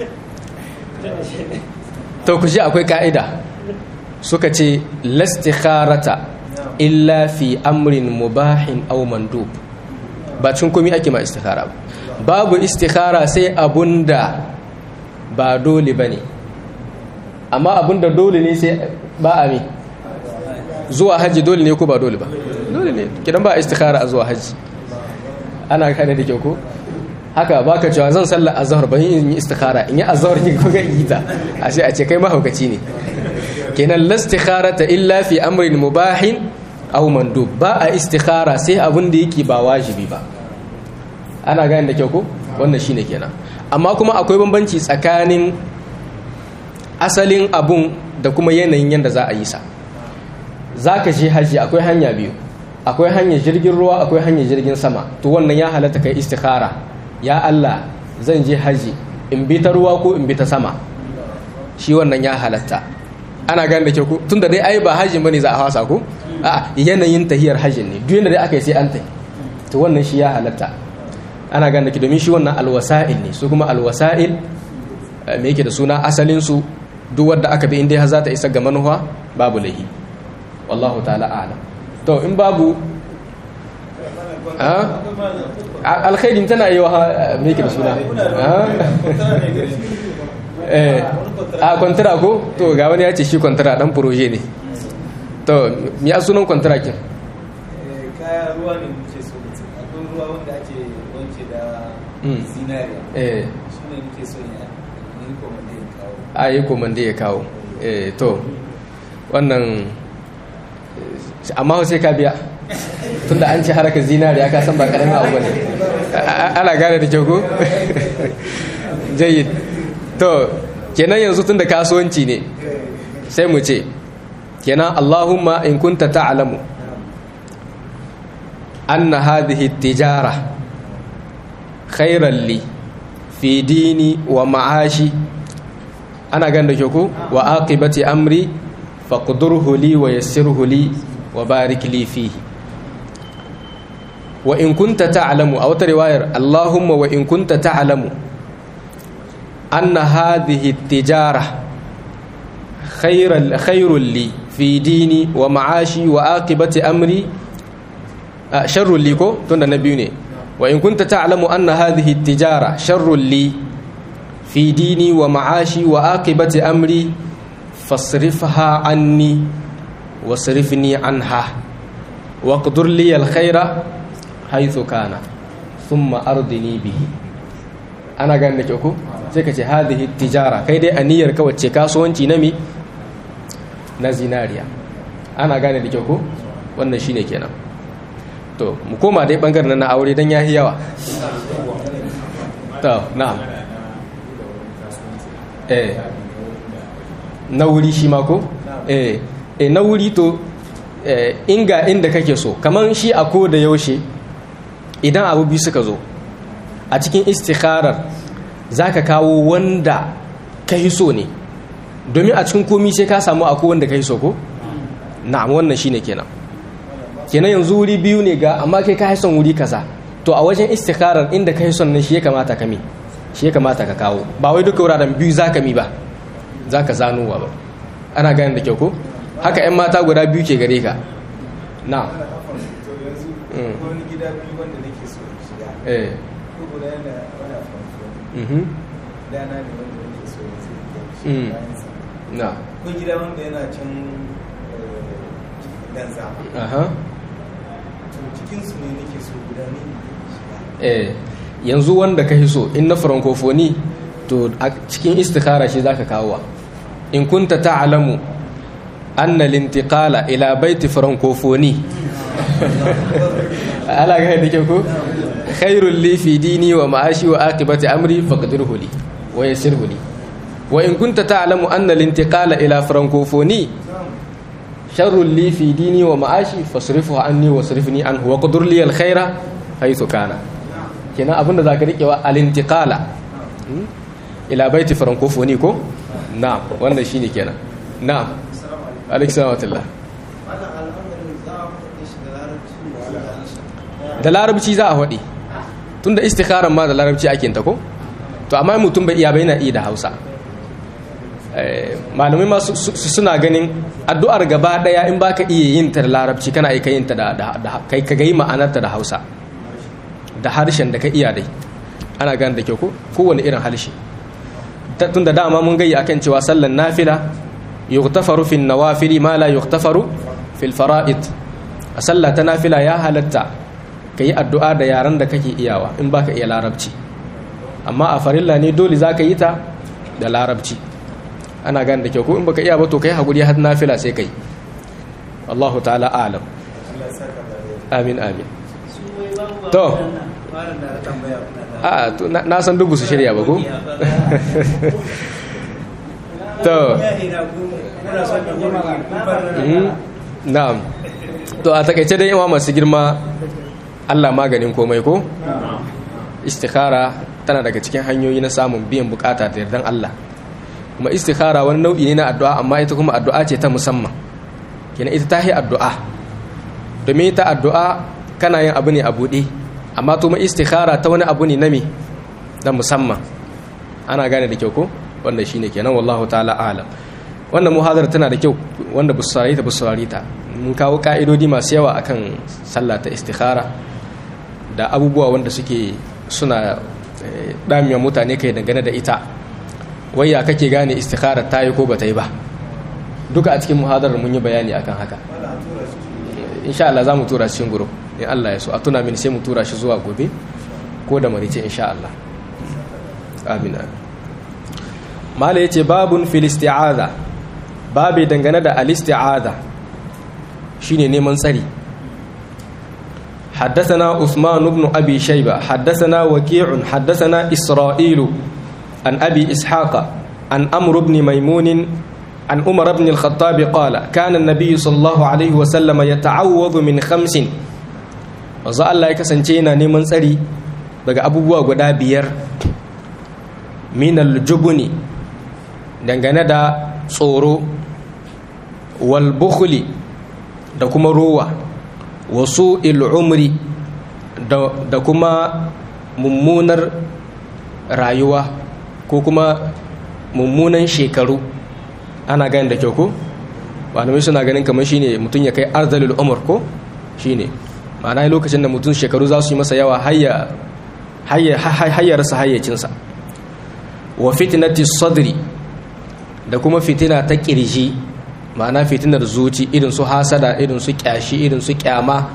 to ku ji akwai ka'ida suka ce lastikharata illa fi amrin mubahin aw mandub ba cin komi ake ma istikhara ba babu istikhara sai abunda ba dole ba ne amma abunda dole ne sai ba a mi zuwa hajji dole ne ko ba dole ba dole ne kidan ba istikhara a zuwa hajji ana kane da kyau ko haka baka cewa zan sallar azhar ba in yi istikhara in yi azhar ne ko ga ita a sai a ce kai mahaukaci ne kenan lastikharata illa fi amrin mubahin aw mandub ba a istikhara sai abin da yake ba wajibi ba ana gane da kyau ko wannan shine kenan amma kuma akwai bambanci tsakanin asalin abun da kuma yanayin yanda za a yi sa zaka je haji akwai hanya biyu akwai hanyar jirgin ruwa akwai hanyar jirgin sama to wannan ya halatta kai istikhara ya Allah zan je haji in bi ta ruwa ko in bi ta sama shi wannan ya halatta ana gane da kyau ko tunda dai ai ba hajin bane za a hasa ko a yanayin tahiyar hajjin ne duk yadda dai aka yi sai an tafi to wannan shi ya halatta ana gane ki domin shi wannan alwasa'il ne su kuma alwasa'il me yake da suna asalin su duk wanda aka bi inda za ta isa ga manuwa babu lahi wallahu ta'ala a'lam to in babu alkhairin tana yi wa me yake da suna a kwantara ko to ga wani ya ce shi kwantara dan proje ne to mi a sunan kwantarakin kaya ruwa ne muke so akwai ruwa wanda ake wanke da zinariya eh su ne muke so ya yi komande ya kawo a yi komande ya kawo eh to wannan amma sai ka biya tunda an ce harkar zinariya ka san ba karamin abu ne ana gane da kyau ko jayyid to kenan yanzu tunda kasuwanci ne sai mu ce kenan Allahumma in kunta ta'lamu anna hadhihi tijara khairan li fi dini wa ma'ashi ana gan da ko wa aqibati amri faqdurhu li wa yassirhu li wa barik li fihi wa in kunta ta'lamu aw ta riwayar Allahumma wa in kunta ta'lamu anna hadhihi tijara khairan khairul li fi dini wa ma'ashi wa aqibati amri sharrul li ko tunda na biyu ne wa in kunta ta'lamu anna hadhihi tijara sharrul li fi dini wa ma'ashi wa aqibati amri fasrifha anni wasrifni anha waqdur li alkhaira haythu kana thumma ardini bihi ana ganin da ko sai ka ce hadhihi tijara kai dai aniyar ka wacce kasuwanci na mi na zinariya ana gane da kyau ko wannan shine kenan to mu koma dai bangaren na aure dan yahi yawa to na'am eh na wuri shi ma ko eh eh na wuri to eh inga inda kake so kaman shi a ko da yaushe idan abu biyu suka zo a cikin istikharar zaka kawo wanda ka so ne domin a cikin komi sai ka samu akwai wanda ka so ko na'am wannan shine kenan kenan yanzu wuri biyu ne ga amma kai ka son wuri kaza to a wajen istikharar inda ka son nan shi ya kamata ka mi shi ya kamata ka kawo ba wai duka wuraren biyu za ka mi ba za ka zanowa ba ana ganin da kyau ko haka 'yan mata guda biyu ke gare ka na wani gida biyu wanda nake so in shiga eh ko guda yana wani famfo mhm dana ne wanda nake so in sai Mm. bayan sa na ko gida wanda yana can dan zama aha to cikin su ne nake so guda ne in shiga eh yanzu wanda ka so in na francophonie to a cikin istikhara shi zaka kawo in kunta ta'lamu anna al-intiqala ila baiti francophonie ala ga da kyau ko khairul li fi dini wa ma'ashi wa aqibati amri faqdirhu li wa yassirhu li wa in kunta ta'lamu anna al-intiqala ila francophonie sharrul li fi dini wa ma'ashi fasrifu anni wasrifni anhu wa qdur li al-khaira haythu kana kenan abinda zaka rike wa al-intiqala Hmm? ila baiti francophonie ko na'am wannan shine kenan na'am alaikum salam wa rahmatullah wannan al'amarin za a faɗe shi da larabci ne da larabci za a faɗi tunda istikharan ma da larabci ake ta ko to amma mutum bai iya bai na iya da hausa Eh, malamai ma su- su- suna ganin addu'ar gaba daya in baka iya yin ta da larabci kana aika yin ta da da- da- kai ka gai ma'anarta da hausa da harshen da ka iya dai ana gane da kyau ko kowane irin harshe Ta- tunda dama mun gayi akan cewa sallan nafila yughtafaru fil nawafili ma la yughtafaru fil fara'id a sallah ta nafila ya halatta ka yi addu'a da yaran da kake iyawa in baka iya larabci amma a farilla ne dole za ka yi ta da larabci ana gane da kyau ko in baka iya ba to kai haƙuri har nafila sai kai Allahu ta'ala alam Allah ya saka da amin amin to fara da tambaya kuna da a to na na san dubu su shirya ba ko to ina ku kuna son da gudu kun bar mhm, na'am to a takaice dai yawa masu girma Allah maganin komai ko istikhara tana daga cikin hanyoyi na samun biyan bukata da yardan Allah kuma istikhara wani nau'i ne na addu'a amma ita kuma addu'a ce ta musamman kenan ita ta yi addu'a domin ita addu'a kana yin abu ne a buɗe amma kuma istikhara ta wani abu ne na me na musamman ana gane da kyau ko wanda shine kenan wallahu ta'ala alam wannan muhadara tana da kyau wanda bu saurari ta bu saurari ta mun kawo ka'idodi masu yawa akan sallah ta istikhara da abubuwa wanda suke suna eh, damiya mutane kai dangane da ita wai ya kake gane istikhara ta yi ko ba ta yi ba duka a cikin muhadarar mun yi bayani akan haka insha Allah za mu tura shi cikin guru in Allah ya so a tuna mini sai mu tura shi zuwa gobe ko da marice insha Allah amin amin mala yace babun fil isti'aza babe dangane da al isti'aza shine neman tsari حدثنا عثمان بن أبي شيبة حدثنا وكيع حدثنا إسرائيل عن أبي إسحاق عن أمر بن ميمون عن عمر بن الخطاب قال كان النبي صلى الله عليه وسلم يتعوذ من خمس وزا الله يكسنتينا نيمان سري daga abubuwa guda biyar min aljubuni dangane da tsoro wal bukhli da kuma rowa wasu il'umri da kuma mummunar rayuwa ko kuma mummunan shekaru ana gani da kyau ko malamai suna ganin kamar shine mutum ya kai arzalul umar ko shine ma'ana lokacin da mutum shekaru za su yi masa yawa hayyarsa hayyacinsa wa fitnati sadri da kuma fitina ta kirji ma'ana fitinar zuci irin su hasada irin su kyashi irin su kyama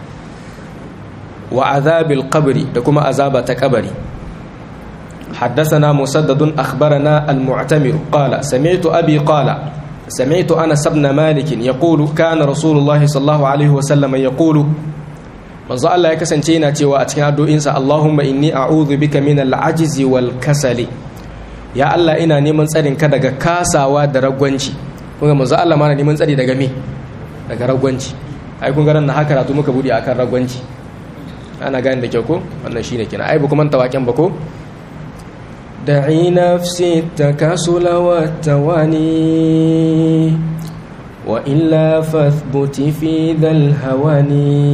wa azabil qabri da kuma azaba ta kabari حدثنا مسدد أخبرنا المعتمر قال سمعت أبي قال سمعت أنس بن مالك يقول كان رسول الله صلى الله عليه وسلم يقول من زال الله يكسنتينا تيوا أتكين أدو إنسا اللهم إني أعوذ بك من العجز والكسل يا الله إنا نيمن تسرين كدغ كاسا ودرغوانشي kun ga manzo Allah mana neman tsari daga me daga ragwanci ai kun ga ran haka ratu muka bude akan ragwanci ana gane da kyau ko wannan shine kina ai ba kuma tawaken ba ko دعي نفسي التكاسل والتواني وإلا فاثبت في ذا الهوان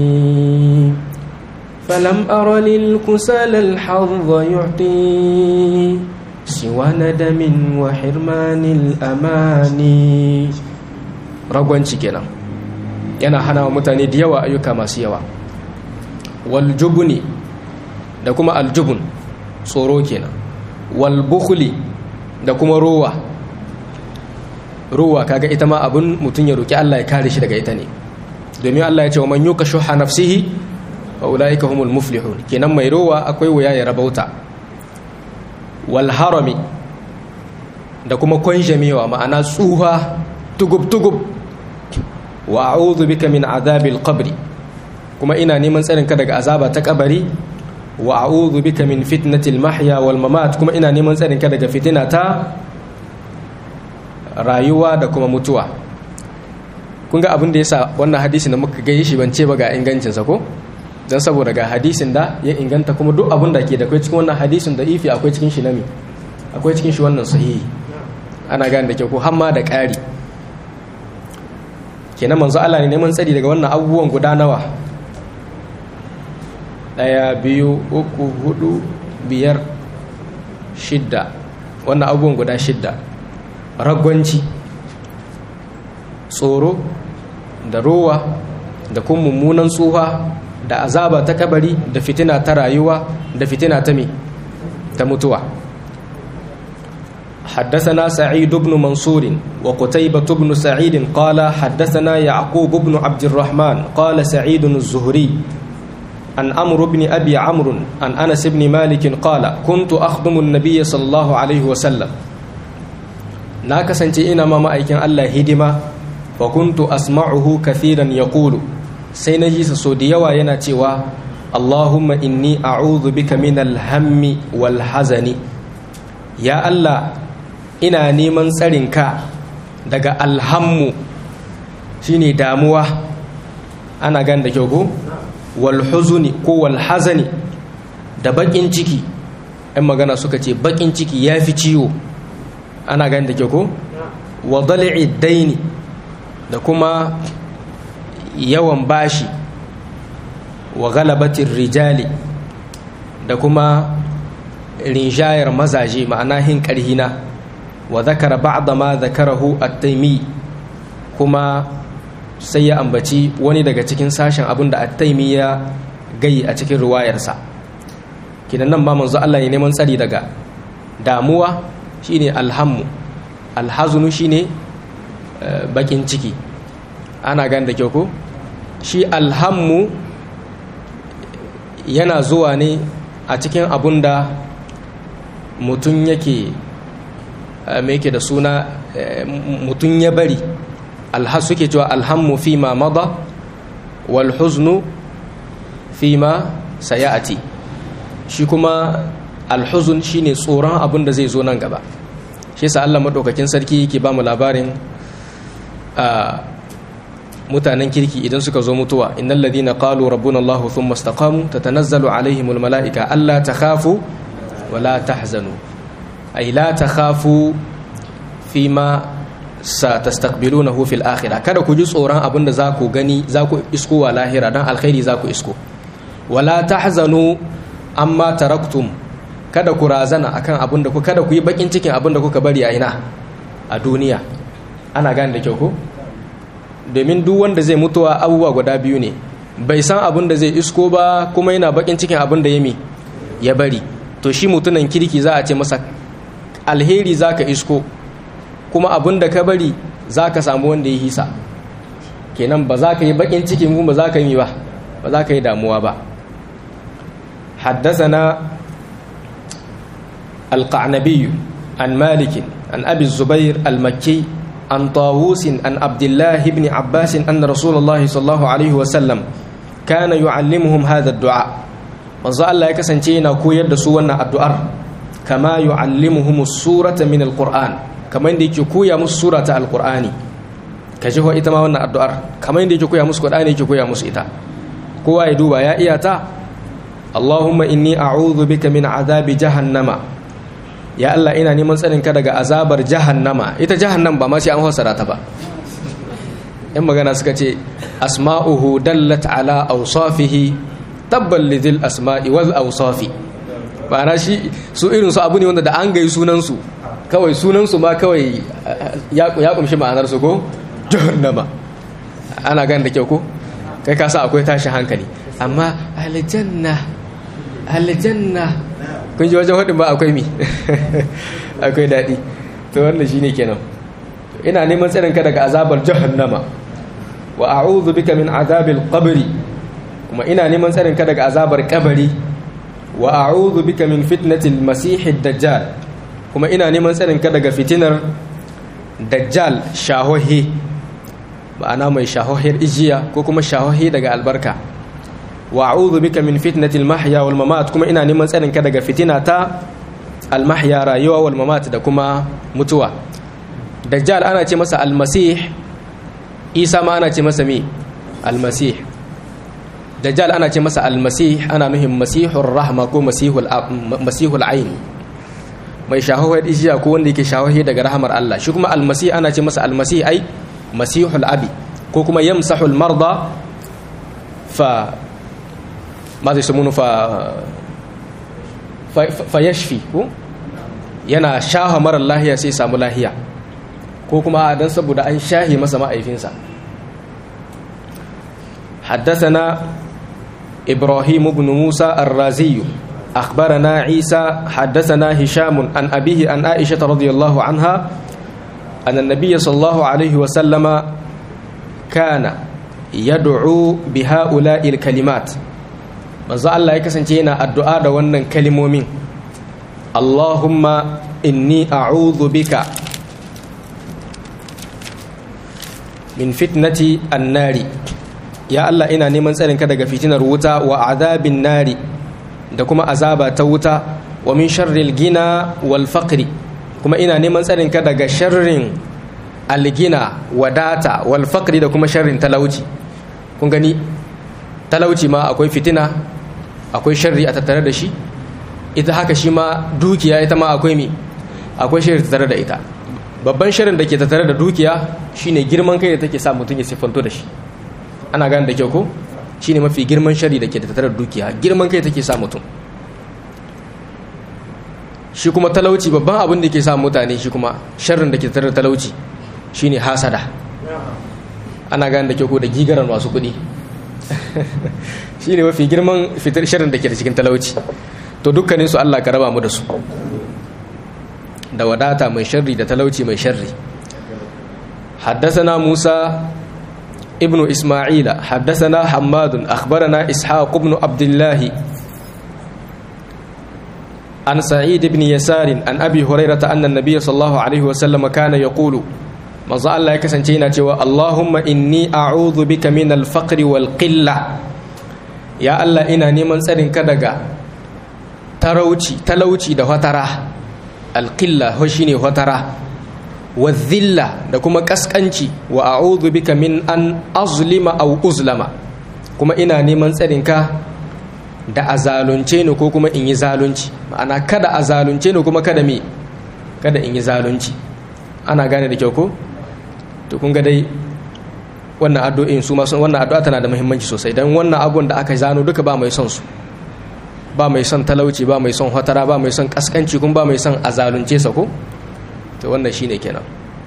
فلم أر للكسال الحظ يعطي سوى ندم وحرمان الأمان ragwanci kenan yana hana wa mutane da yawa ayyuka masu yawa waljubuni da kuma aljubun tsoro kenan walbukhli da kuma rowa rowa kaga ita ma abin mutum ya roki Allah ya kare shi daga ita ne domin Allah ya ce wa man yuka shuha nafsihi wa ulaika humul muflihun kenan mai rowa akwai wuya ya rabauta wal harami da kuma kwanjamewa ma'ana tsuha tugub tugub wa a'udhu bika min azabil qabri kuma ina neman tsarin ka daga azaba ta kabari wa a'udhu bika min fitnatil mahya wal mamat kuma ina neman tsarin ka daga fitina ta rayuwa da kuma mutuwa kun ga abin da yasa wannan hadisi da muka gaye shi ban ce ba ga ingancin sa ko dan saboda ga hadisin da ya inganta kuma duk abin da ke da kai cikin wannan hadisin da ifi akwai cikin shi nami akwai cikin shi wannan sahihi ana gane da kyau ko hamma da ƙari kenan manzo Allah ne neman tsari daga wannan abubuwan guda nawa ɗaya biyu uku hudu biyar shidda wannan abubuwan guda shidda ragwanci tsoro da rowa da kuma mummunan tsuha da azaba ta kabari da fitina ta rayuwa da fitina ta me ta mutuwa حدثنا سعيد بن منصور وقتيبة بن سعيد قال حدثنا يعقوب بن عبد الرحمن قال سعيد الزهري عن أمر بن أبي عمرو عن أنس بن مالك قال كنت أخدم النبي صلى الله عليه وسلم ناكسنتي إنما ما أيكن الله هدما فكنت أسمعه كثيرا يقول سينجي سوديا ويناتيوا اللهم إني أعوذ بك من الهم والحزن يا الله ina neman tsarinka daga alhammu shine damuwa ana gan da kyau ko walhuzuni ko walhazani da bakin ciki ɗan magana suka ce bakin ciki ya fi ciwo ana gan da kyau ko wa dali'i daini da kuma yawan bashi wa galabatin rijali da kuma rinjayar mazaje ma'ana hin ƙarhina wa zakara ba'da ma zakarahu at-taimi kuma sai ya ambaci wani daga cikin sashen abin da at-taimi ya gayi a cikin ruwayarsa kidan nan ba manzo Allah ya neman tsari daga damuwa shine alhammu alhazunu shine bakin ciki ana gan da kyau ko shi alhammu yana zuwa ne a cikin abun da mutum yake mai yake da suna mutum ya bari alhaz suke cewa alhammu fi ma mada wal huznu fi ma sayati shi kuma alhuzun shine tsoron abin da zai zo nan gaba shi yasa Allah madaukakin sarki yake ba mu labarin mutanen kirki idan suka zo mutuwa innal ladina qalu rabbuna Allah thumma istaqamu tatanazzalu alaihimul malaika alla takhafu wala tahzanu ay la takhafu fima satastaqbilunahu fil akhirah kada ku ji tsoron abin da za ku gani za ku isko wa lahira dan alkhairi za ku isko wala tahzanu amma taraktum kada ku razana akan abin da ku kada ku yi bakin cikin abin da kuka bari a ina a duniya ana gane da kyau ko domin duk wanda zai mutuwa abubuwa guda biyu ne bai san abin da zai isko ba kuma yana bakin cikin abin da ya mi ya bari to shi mutunan kirki za a ce masa alheri za ka isko kuma abin da ka bari za ka samu wanda ya hisa kenan ba za ka yi bakin cikin kuma ba za ka yi ba ba za ka yi damuwa ba حدثنا القعنبي عن مالك عن أبي الزبير المكي عن طاووس عن عبد الله بن عباس أن رسول الله صلى الله عليه وسلم كان يعلمهم هذا الدعاء manzo Allah ya kasance yana koyar da su wannan addu'ar kama yu'allimuhum surata min alquran kamar yadda yake koya musu surata alqurani kaje ho ita ma wannan addu'ar kamar yadda yake koya musu qur'ani yake koya musu ita kowa ya duba ya iya ta Allahumma inni a'udhu bika min azabi jahannama ya Allah ina neman tsarin ka daga azabar jahannama ita jahannam ba ma sai an fassara ta ba yan magana suka ce asma'uhu dallat ala awsafihi tabbal lidil asma'i wal awsafi ma'ana shi su irin su abu ne wanda da an gai sunan su kawai sunan su ma kawai ya kumshi ma'anar su ko jahannama ana gani da kyau ko kai ka sa akwai tashi hankali amma aljanna aljanna kun ji wajen hudin ba akwai mi akwai daɗi to wannan shine kenan ina neman tsarin ka daga azabar jahannama wa a'udhu bika min azabil qabri kuma ina neman tsarin ka daga azabar kabari wa a'udhu bika min fitnatil masihid dajjal kuma ina neman tsarin ka daga fitinar dajjal shahohi ma'ana mai shahohiyar ijiya ko kuma shahohi daga albarka wa a'udhu bika min fitnatil mahya wal mamat kuma ina neman tsarin ka daga fitina ta al mahya rayuwa wal mamat da kuma mutuwa dajjal ana ce masa al masih isa ma ana ce masa me al masih dajjal ana ce masa al masih ana nuhin masihur rahma ko masihul masihul ain mai shahohiyar ijiya ko wanda yake shahohi daga rahamar Allah shi kuma al masih ana ce masa al masih ai masihul abi ko kuma yamsahul marda fa ma zai samunu fa fa yashfi ko yana shaha marar lahiya sai samu lahiya ko kuma dan saboda an shahi masa ma'aifinsa حدثنا إبراهيم بن موسى الرازي أخبرنا عيسى حدثنا هشام عن أبيه عن عائشة رضي الله عنها أن النبي صلى الله عليه وسلم كان يدعو بهؤلاء الكلمات manzo Allah ya kasance yana addu'a da wannan kalimomin Allahumma inni a'udhu bika min fitnati annari ya Allah ina neman tsarinka daga fitinar wuta wa azabin nari da kuma azaba ta wuta wa min sharril gina wal faqri kuma ina neman tsarinka daga sharrin algina wadata wal faqri da kuma sharrin talauci kun gani talauci ma akwai fitina akwai sharri a tattare da shi ita haka shi ma dukiya ita ma akwai mi akwai sharri tattare da ita babban sharrin da ke tattare da dukiya shine girman kai da take sa mutum ya siffanto da shi ana gane da kyau ko shine mafi girman sharri da ke tattare da dukiya girman kai take sa mutum shi kuma talauci babban abin da ke sa mutane shi kuma sharrin da ke tattare da talauci shine hasada ana gane da kyau ko da gigaran masu kuɗi shi ne mafi girman fitar shirin da ke da cikin talauci to dukkanin su Allah ka raba mu da su da wadata mai sharri da talauci mai sharri حدثنا موسى ابن إسماعيل حدثنا حماد أخبرنا إسحاق بن عبد الله عن سعيد بن يسار عن أبي هريرة أن النبي صلى الله عليه وسلم كان يقول manzo Allah ya kasance yana cewa Allahumma inni a'udhu bika min al-faqri wal qilla ya Allah ina neman tsarin ka daga talauci talauci da fatara al-qilla ho shine fatara wa dhilla da kuma kaskanci wa a'udhu bika min an azlima aw uzlama kuma ina neman tsarin ka da azalunce ni ko kuma in yi zalunci ma'ana kada azalunce ni kuma kada me kada in yi zalunci ana gane da kyau ko to kun ga dai wannan addu'o'in su ma wannan addu'a tana da muhimmanci sosai dan wannan abun da aka zano duka ba mai son su ba mai son talauci ba mai son hatara ba mai son kaskanci kuma ba mai son azalunce sa ko to wannan shine kenan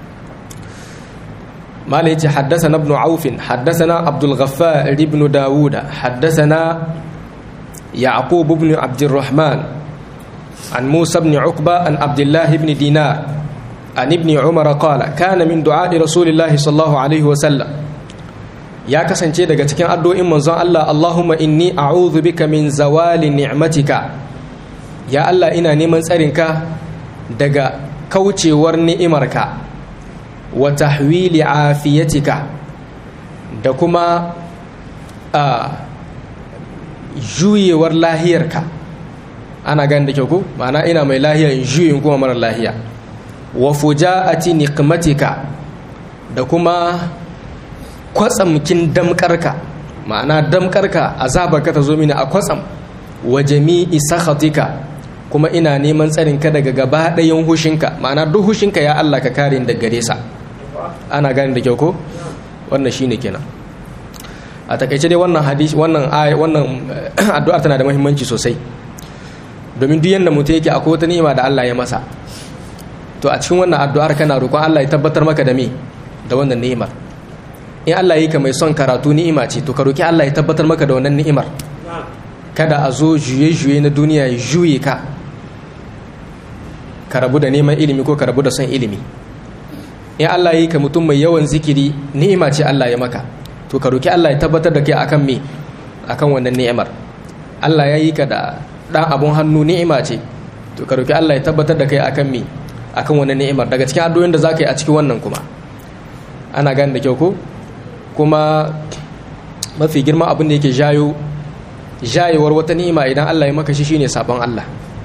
mala yace haddathana ibn auf haddathana abdul ghaffar ibn daud haddathana yaqub ibn abd الرحمن عن موسى بن عقبة عن عبد الله بن دينار عن ابن عمر قال كان من دعاء رسول الله صلى الله عليه وسلم ya kasance daga cikin addu'o'in manzon Allah Allahumma inni a'udhu bika min zawali ni'matika ya Allah ina neman tsarinka daga kaucewar ni'imarka wa tahwili afiyatika da kuma a juyewar lahiyarka ana gani da kyau ko ma'ana ina mai lahiya in juyin kuma mara lahiya wa fuja'ati niqmatika da kuma kwatsamkin damkarka ma'ana damkarka azabarka ta zo mini a kwatsam wa jami'i sakhatika kuma ina neman tsarin ka daga gaba ɗayan hushinka ma'ana duk hushinka ya Allah ka kare ni daga gare sa ana gane da kyau ko wannan shine kenan a takaice dai wannan hadisi wannan wannan addu'ar tana da muhimmanci sosai domin duk yanda mutum yake akwai wata ni'ima da Allah ya masa to a cikin wannan addu'ar kana roƙon Allah ya tabbatar maka da me da wannan ni'imar in Allah yi ka mai son karatu ni'ima ce to ka roki Allah ya tabbatar maka da wannan ni'imar kada a zo juye-juye na duniya ya juye ka ka rabu da neman ilimi ko ka rabu da son ilimi in Allah yi ka mutum mai yawan zikiri ni'ima ce Allah ya maka to ka roki Allah ya tabbatar da kai akan me akan wannan ni'imar Allah ya yi ka da dan abun hannu ni'ima ce to ka roki Allah ya tabbatar da kai akan me akan wannan ni'imar daga cikin addu'o'in da zaka yi a cikin wannan kuma ana gane da kyau ko kuma mafi girma abin da yake jayo jayewar wata ni'ima idan Allah ya maka shi shine sabon Allah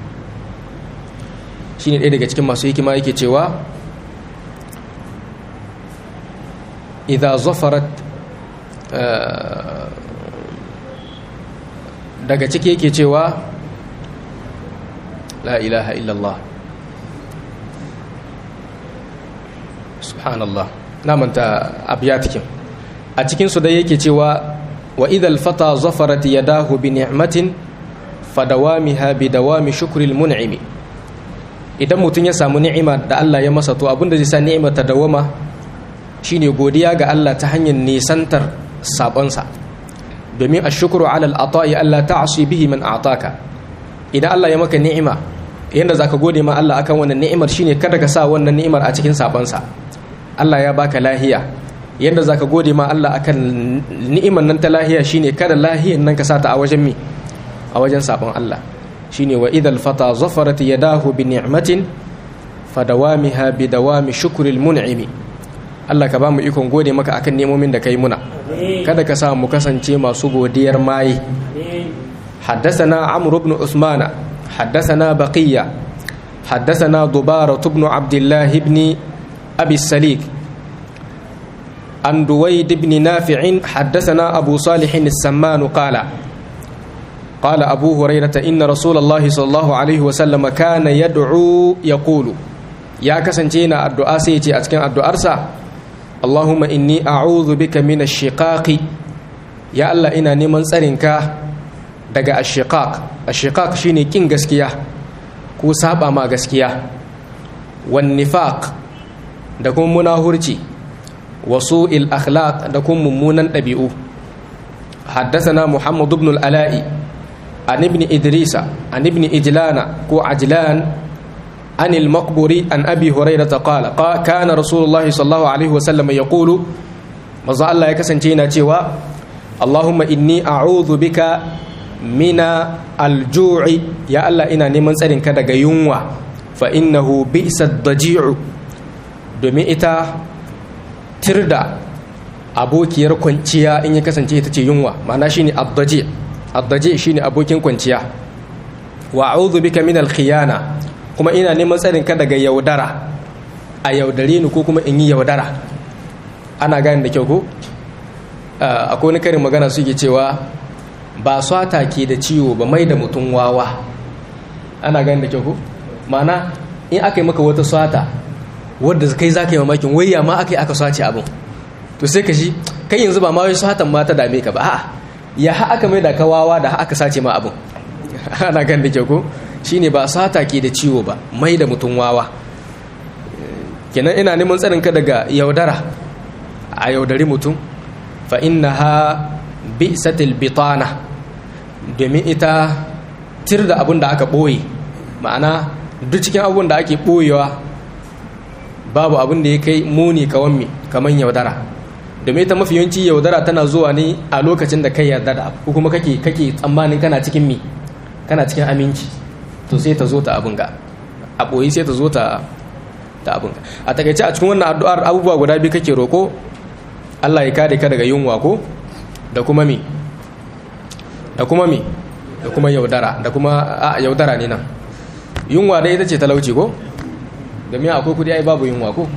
shine ɗaya daga cikin masu hikima yake cewa idza zafarat daga ciki yake cewa la ilaha illallah subhanallah na manta abiyatikin a cikinsu dai yake cewa wa idal fata zafarat yadahu bi ni'matin fadawamiha bi dawami shukril mun'imi idan mutum ya samu ni'ima da Allah ya masa to abinda zai sa ni'ima ta dawama shine godiya ga Allah ta hanyar nisantar sabonsa domin ashkuru ala al-ata'i Allah ta'si bihi man a'taka idan Allah ya maka ni'ima yanda zaka gode ma Allah akan wannan ni'imar shine kada ka sa wannan ni'imar a cikin sabonsa Allah ya baka lahiya yanda zaka gode ma Allah akan ni'imar nan ta lahiya shine kada lahiyan nan ka sata a wajen mi a wajen sabon Allah shine wa idal fata zafarat yadahu bi ni'matin fadawamiha bi dawami shukril mun'imi Allah ka ba mu ikon gode maka akan nemomin da kai muna kada ka sa mu kasance masu godiyar mai حدثنا عمرو بن عثمان حدثنا بقية حدثنا ضبارة بن عبد الله بن أبي السليك عن دويد بن نافع حدثنا أبو صالح السمان قال قال أبو هريرة إن رسول الله صلى الله عليه وسلم كان يدعو يقول يا كسنتينا الدعاء سيتي أتكن الدعاء أرسى اللهم إني أعوذ بك من الشقاق يا الله إنا نمن سرنك دقاء الشقاق الشقاق شيني كين غسكيا كو سابا ما غسكيا والنفاق دكم مناهرتي وسوء الأخلاق دكم ممونا ɗabi'u حدثنا محمد بن الألاء عن ابن إدريس عن ابن إجلان كو عجلان عن المقبري عن أبي هريرة قال كان رسول الله صلى الله عليه وسلم يقول مزا الله يكسنتينا تيوا اللهم إني أعوذ بك من الجوع يا الله إنا نمن سرين كدغ ينوى فإنه بئس الضجيع domin ita tirda abokiyar kwanciya in ya kasance ita ce yunwa ma'ana shine addaje addaje shine abokin kwanciya wa a'udhu bika min al-khiyana kuma ina neman tsarin ka daga yaudara a yaudare ni ko kuma in yi yaudara ana gane da kyau ko akwai wani karin magana suke cewa ba swata ke da ciwo ba mai da mutum wawa ana gane da kyau ko ma'ana in aka yi maka wata swata wadda kai za ka yi mamakin wayya ma aka yi aka sace abin to sai ka shi kai yanzu ba ma wai satan ma ta dame ka ba a'a ya ha aka mai da kawawa da aka sace ma abin ana gan da ke ko shine ba sata ke da ciwo ba mai da mutum wawa kenan ina neman tsarin ka daga yaudara a yaudari mutum fa innaha bi'satil bitana domin ita tir da abin da aka boye ma'ana duk cikin abin da ake boyewa babu abin da ya kai muni kawan mi kaman yaudara domin ita mafi yawanci yaudara tana zuwa ne a lokacin da kai yarda da ko kuma kake kake tsammanin kana cikin mi kana cikin aminci to sai ta zo ta abin ga a boye sai ta zo ta ta abin ga a takaice a cikin wannan addu'ar abubuwa guda biyu kake roko Allah ya kare ka daga yunwa ko da kuma mi da kuma mi da kuma yaudara da kuma a yaudara ne nan yunwa dai ita ce talauci ko domin akwai kudi ai babu yunwa ko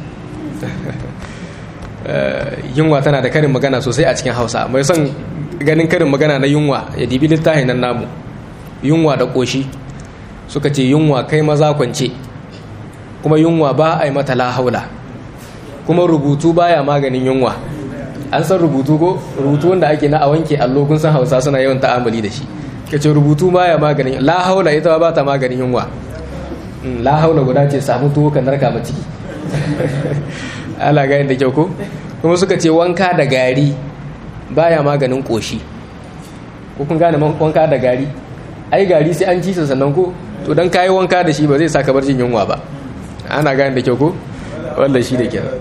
yunwa tana da karin magana sosai a cikin hausa mai son ganin karin magana na yunwa ya dibi littafin nan namu yunwa da ƙoshi suka ce yunwa kai maza kwance kuma yunwa ba a yi mata lahaula kuma rubutu baya maganin yunwa an san rubutu ko rubutu wanda ake na a wanke allo kun san hausa suna yawan ta'amali da shi ka ce rubutu baya maganin lahaula ita ba ta maganin yunwa lahaula guda ce samu tuwo ka narka ma ciki ala ga da kyau ko kuma suka ce wanka da gari baya maganin koshi ko kun gane wanka da gari ai gari sai an ci sa sannan ko to dan kayi wanka da shi ba zai saka bar jin yunwa ba ana gane da kyau ko wanda shi da kenan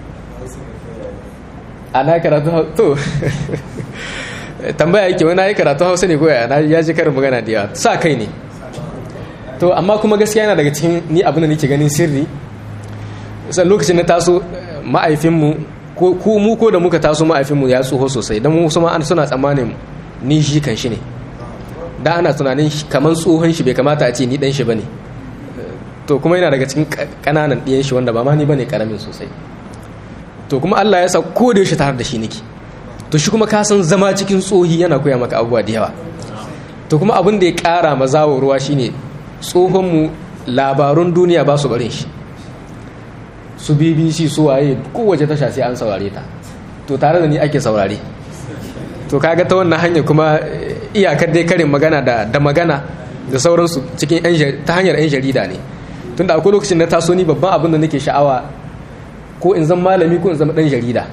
ana karatu to tambaya yake wani yi karatu hausa ne koya na ya ji karin magana da yawa sa kai ne to amma kuma gaskiya yana daga cikin ni abin da nake ganin sirri sai lokacin na taso ma'aifinmu ko mu ko da muka taso ma'aifinmu ya tsoho sosai don mu ma suna tsammanin ni shi kan shi ne da ana tunanin kamar tsohon shi bai kamata a ce ni dan shi bane to kuma yana daga cikin kananan ɗiyan shi wanda ba ma ni bane karamin sosai to kuma Allah ya sa ko da yaushe tare da shi nake to shi kuma ka san zama cikin tsohi yana koya maka abubuwa da yawa to kuma abin da ya ƙara mazawo ruwa shine tsohon mu labarun duniya ba su barin shi su bbc su waye kowace tasha sai an saurare ta to tare da ni ake saurare to kaga ta wannan hanya kuma iyakar dai karin magana da da magana da sauransu cikin ta hanyar yan jarida ne tunda akwai lokacin na taso ni babban abin da nake sha'awa ko in zama malami ko in zama dan jarida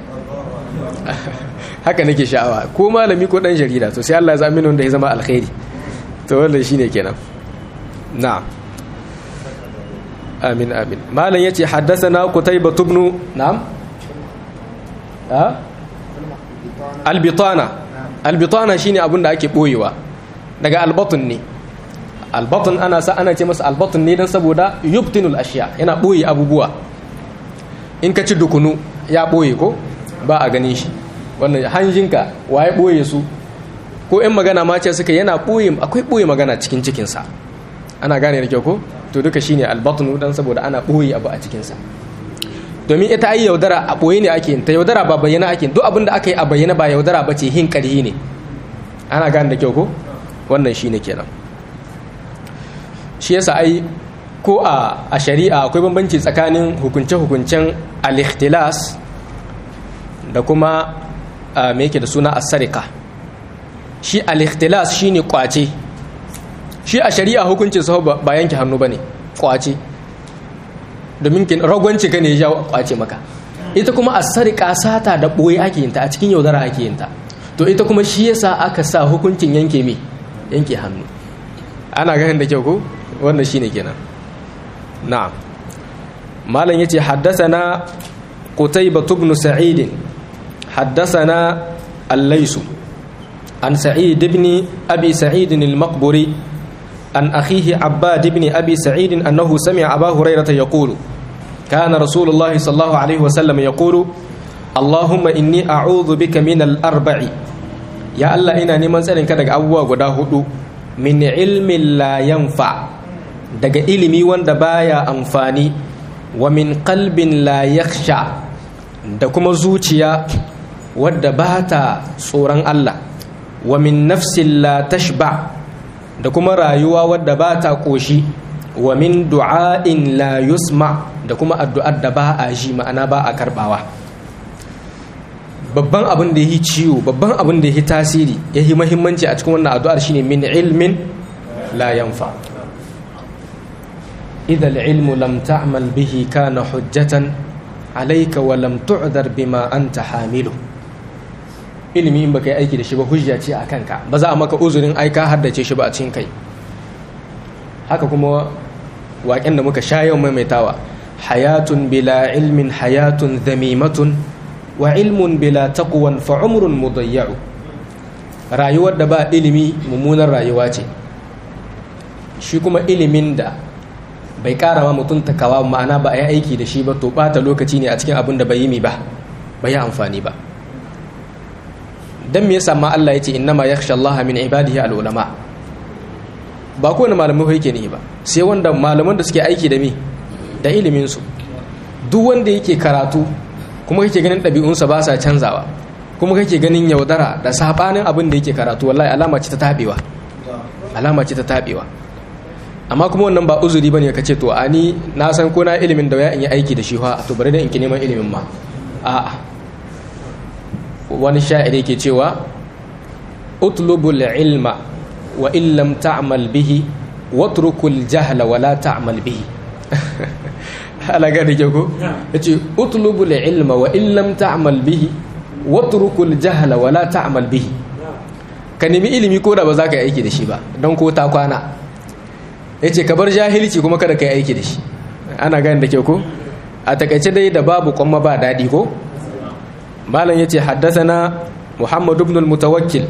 haka nake sha'awa ko malami ko dan jarida to sai Allah ya zama wanda ya zama alkhairi to wannan shine kenan na'am amin amin malam yace haddathana qutaybah ibn na'am ha albitana albitana shine abin da ake boyewa daga albatun ne albatun ana sa ana ce masa albatun ne dan saboda yubtinul ashiya yana boye abubuwa in ka ci dukunu ya boye ko ba a ganin shi wannan hanjinka waye boye su ko in magana ma ce suka yana boye akwai boye magana cikin cikinsa ana gane da kyau ko to duka shine albatnu dan saboda ana boye abu a cikinsa domin ita ai yaudara a boye ne ake ta yaudara ba bayyana ake duk abin da aka yi a bayyana ba yaudara ba ce hin ƙarhi ne ana gane da kyau ko wannan shine kenan shi yasa ai ko a a shari'a akwai bambanci tsakanin hukunce-hukuncen al-ikhtilas da kuma me yake da suna as-sarika shi al-ikhtilas shine kwace shi a shari'a hukuncin sa ba yanke hannu bane kwace domin kin ragwanci ka ne ya kwace maka ita kuma as-sarika sata da boye ake yin ta a cikin yaudara ake yin ta to ita kuma shi yasa aka sa hukuncin yanke me yanke hannu ana ganin da kyau ko wannan shine kenan na'am malam yace haddathana qutaybah ibn sa'id haddathana al-lays an sa'id ibn abi sa'id al-maqburi an akhihi abbad ibn abi sa'id annahu sami'a aba hurairah yaqulu kana rasulullah sallallahu alayhi wasallam yaqulu اللهم إني أعوذ بك من الأربع يا الله إنا نمان سألين كدك أبوا قدا هدو من علم لا ينفع daga ilimi wanda baya amfani wa min qalbin la yakhsha da kuma zuciya wadda ba ta tsoron Allah wa min nafsin la tashba da kuma rayuwa wadda ba ta koshi wa min du'a'in la yusma da kuma addu'ar da ba a ji ma'ana ba a karbawa babban abin da yi ciwo babban abin da yi tasiri ya yi mahimmanci a cikin wannan addu'ar shine min ilmin la yanfa إذا العلم لم تعمل به كان حجة عليك ولم تعذر بما أنت حامله ilimi in baka yi aiki da shi ba hujja ce a kanka ba za a maka uzurin ai ka haddace shi ba a cikin kai haka kuma waƙen da muka sha yau maimaitawa hayatun bila ilmin hayatun zamimatun wa ilmun bila taqwan fa umrun mudayya'u rayuwar da ba ilimi mummunar rayuwa ce shi kuma ilimin da bai kara ma mutum takawa ma'ana ba a yi aiki da shi ba to bata lokaci ne a cikin abin da bai yi mi ba bai yi amfani ba dan me yasa ma Allah yace innama yakhsha Allah min ibadihi al-ulama ba kowane malamai yake ne ba sai wanda malaman da suke aiki da mi da ilimin su duk wanda yake karatu kuma kake ganin ɗabi'unsa ba sa canzawa kuma kake ganin yaudara da sabanin abin da yake karatu wallahi alama ce ta tabewa alama ce ta tabewa amma kuma wannan ba uzuri bane ka ce to ani na san ko na ilimin da ya in yi aiki da shi fa to bari da in ki neman ilimin ma a'a wani sha'iri ke cewa utlubul ilma wa in lam ta'mal bihi watrukul jahla wa la ta'mal bihi ala ga da ko yace utlubul ilma wa in lam ta'mal bihi watrukul jahla wa la ta'mal bihi ka nemi ilimi ko da ba za ka yi aiki da shi ba don ko ta kwana yace ka bar jahilci kuma kada ka yi aiki da shi ana gani da ke ko a takaice dai da babu kwamma ba daɗi ko malam yace haddathana muhammad ibn al-mutawakkil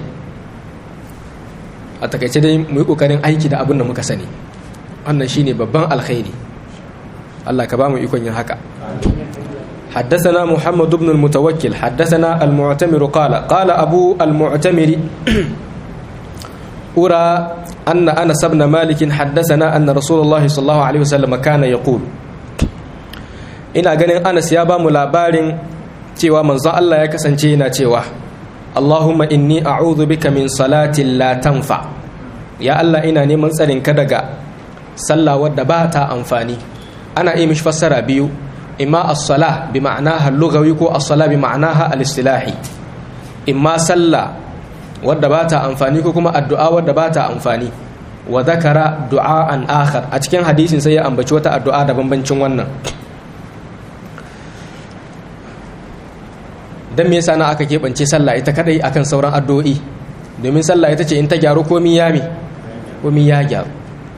a takaice dai mu yi kokarin aiki da abin da muka sani wannan shine babban alkhairi Allah ka ba mu ikon yin haka حدثنا محمد بن المتوكل حدثنا المعتمر قال قال أبو المعتمر أرى أن أنس بن مالك حدثنا أن رسول الله صلى الله عليه وسلم كان يقول ina ganin Anas ya ba mu labarin cewa manzon Allah ya kasance yana cewa Allahumma inni a'udhu bika min salatin la tanfa ya Allah ina neman tsarin ka daga sallah wadda ba ta amfani ana yi mishi fassara biyu imma as-salah bi ma'anaha al-lughawi ko as-salah bi ma'anaha al-istilahi imma sallah wadda ba ta amfani ko kuma addu'a wadda ba ta amfani wa zakara du'a'an akhar a cikin hadisin sai ya ambaci wata addu'a da bambancin wannan dan me yasa na aka keɓance sallah ita kadai akan sauran addu'o'i domin sallah ita ce in ta gyaru komi ya mi komi ya gyaru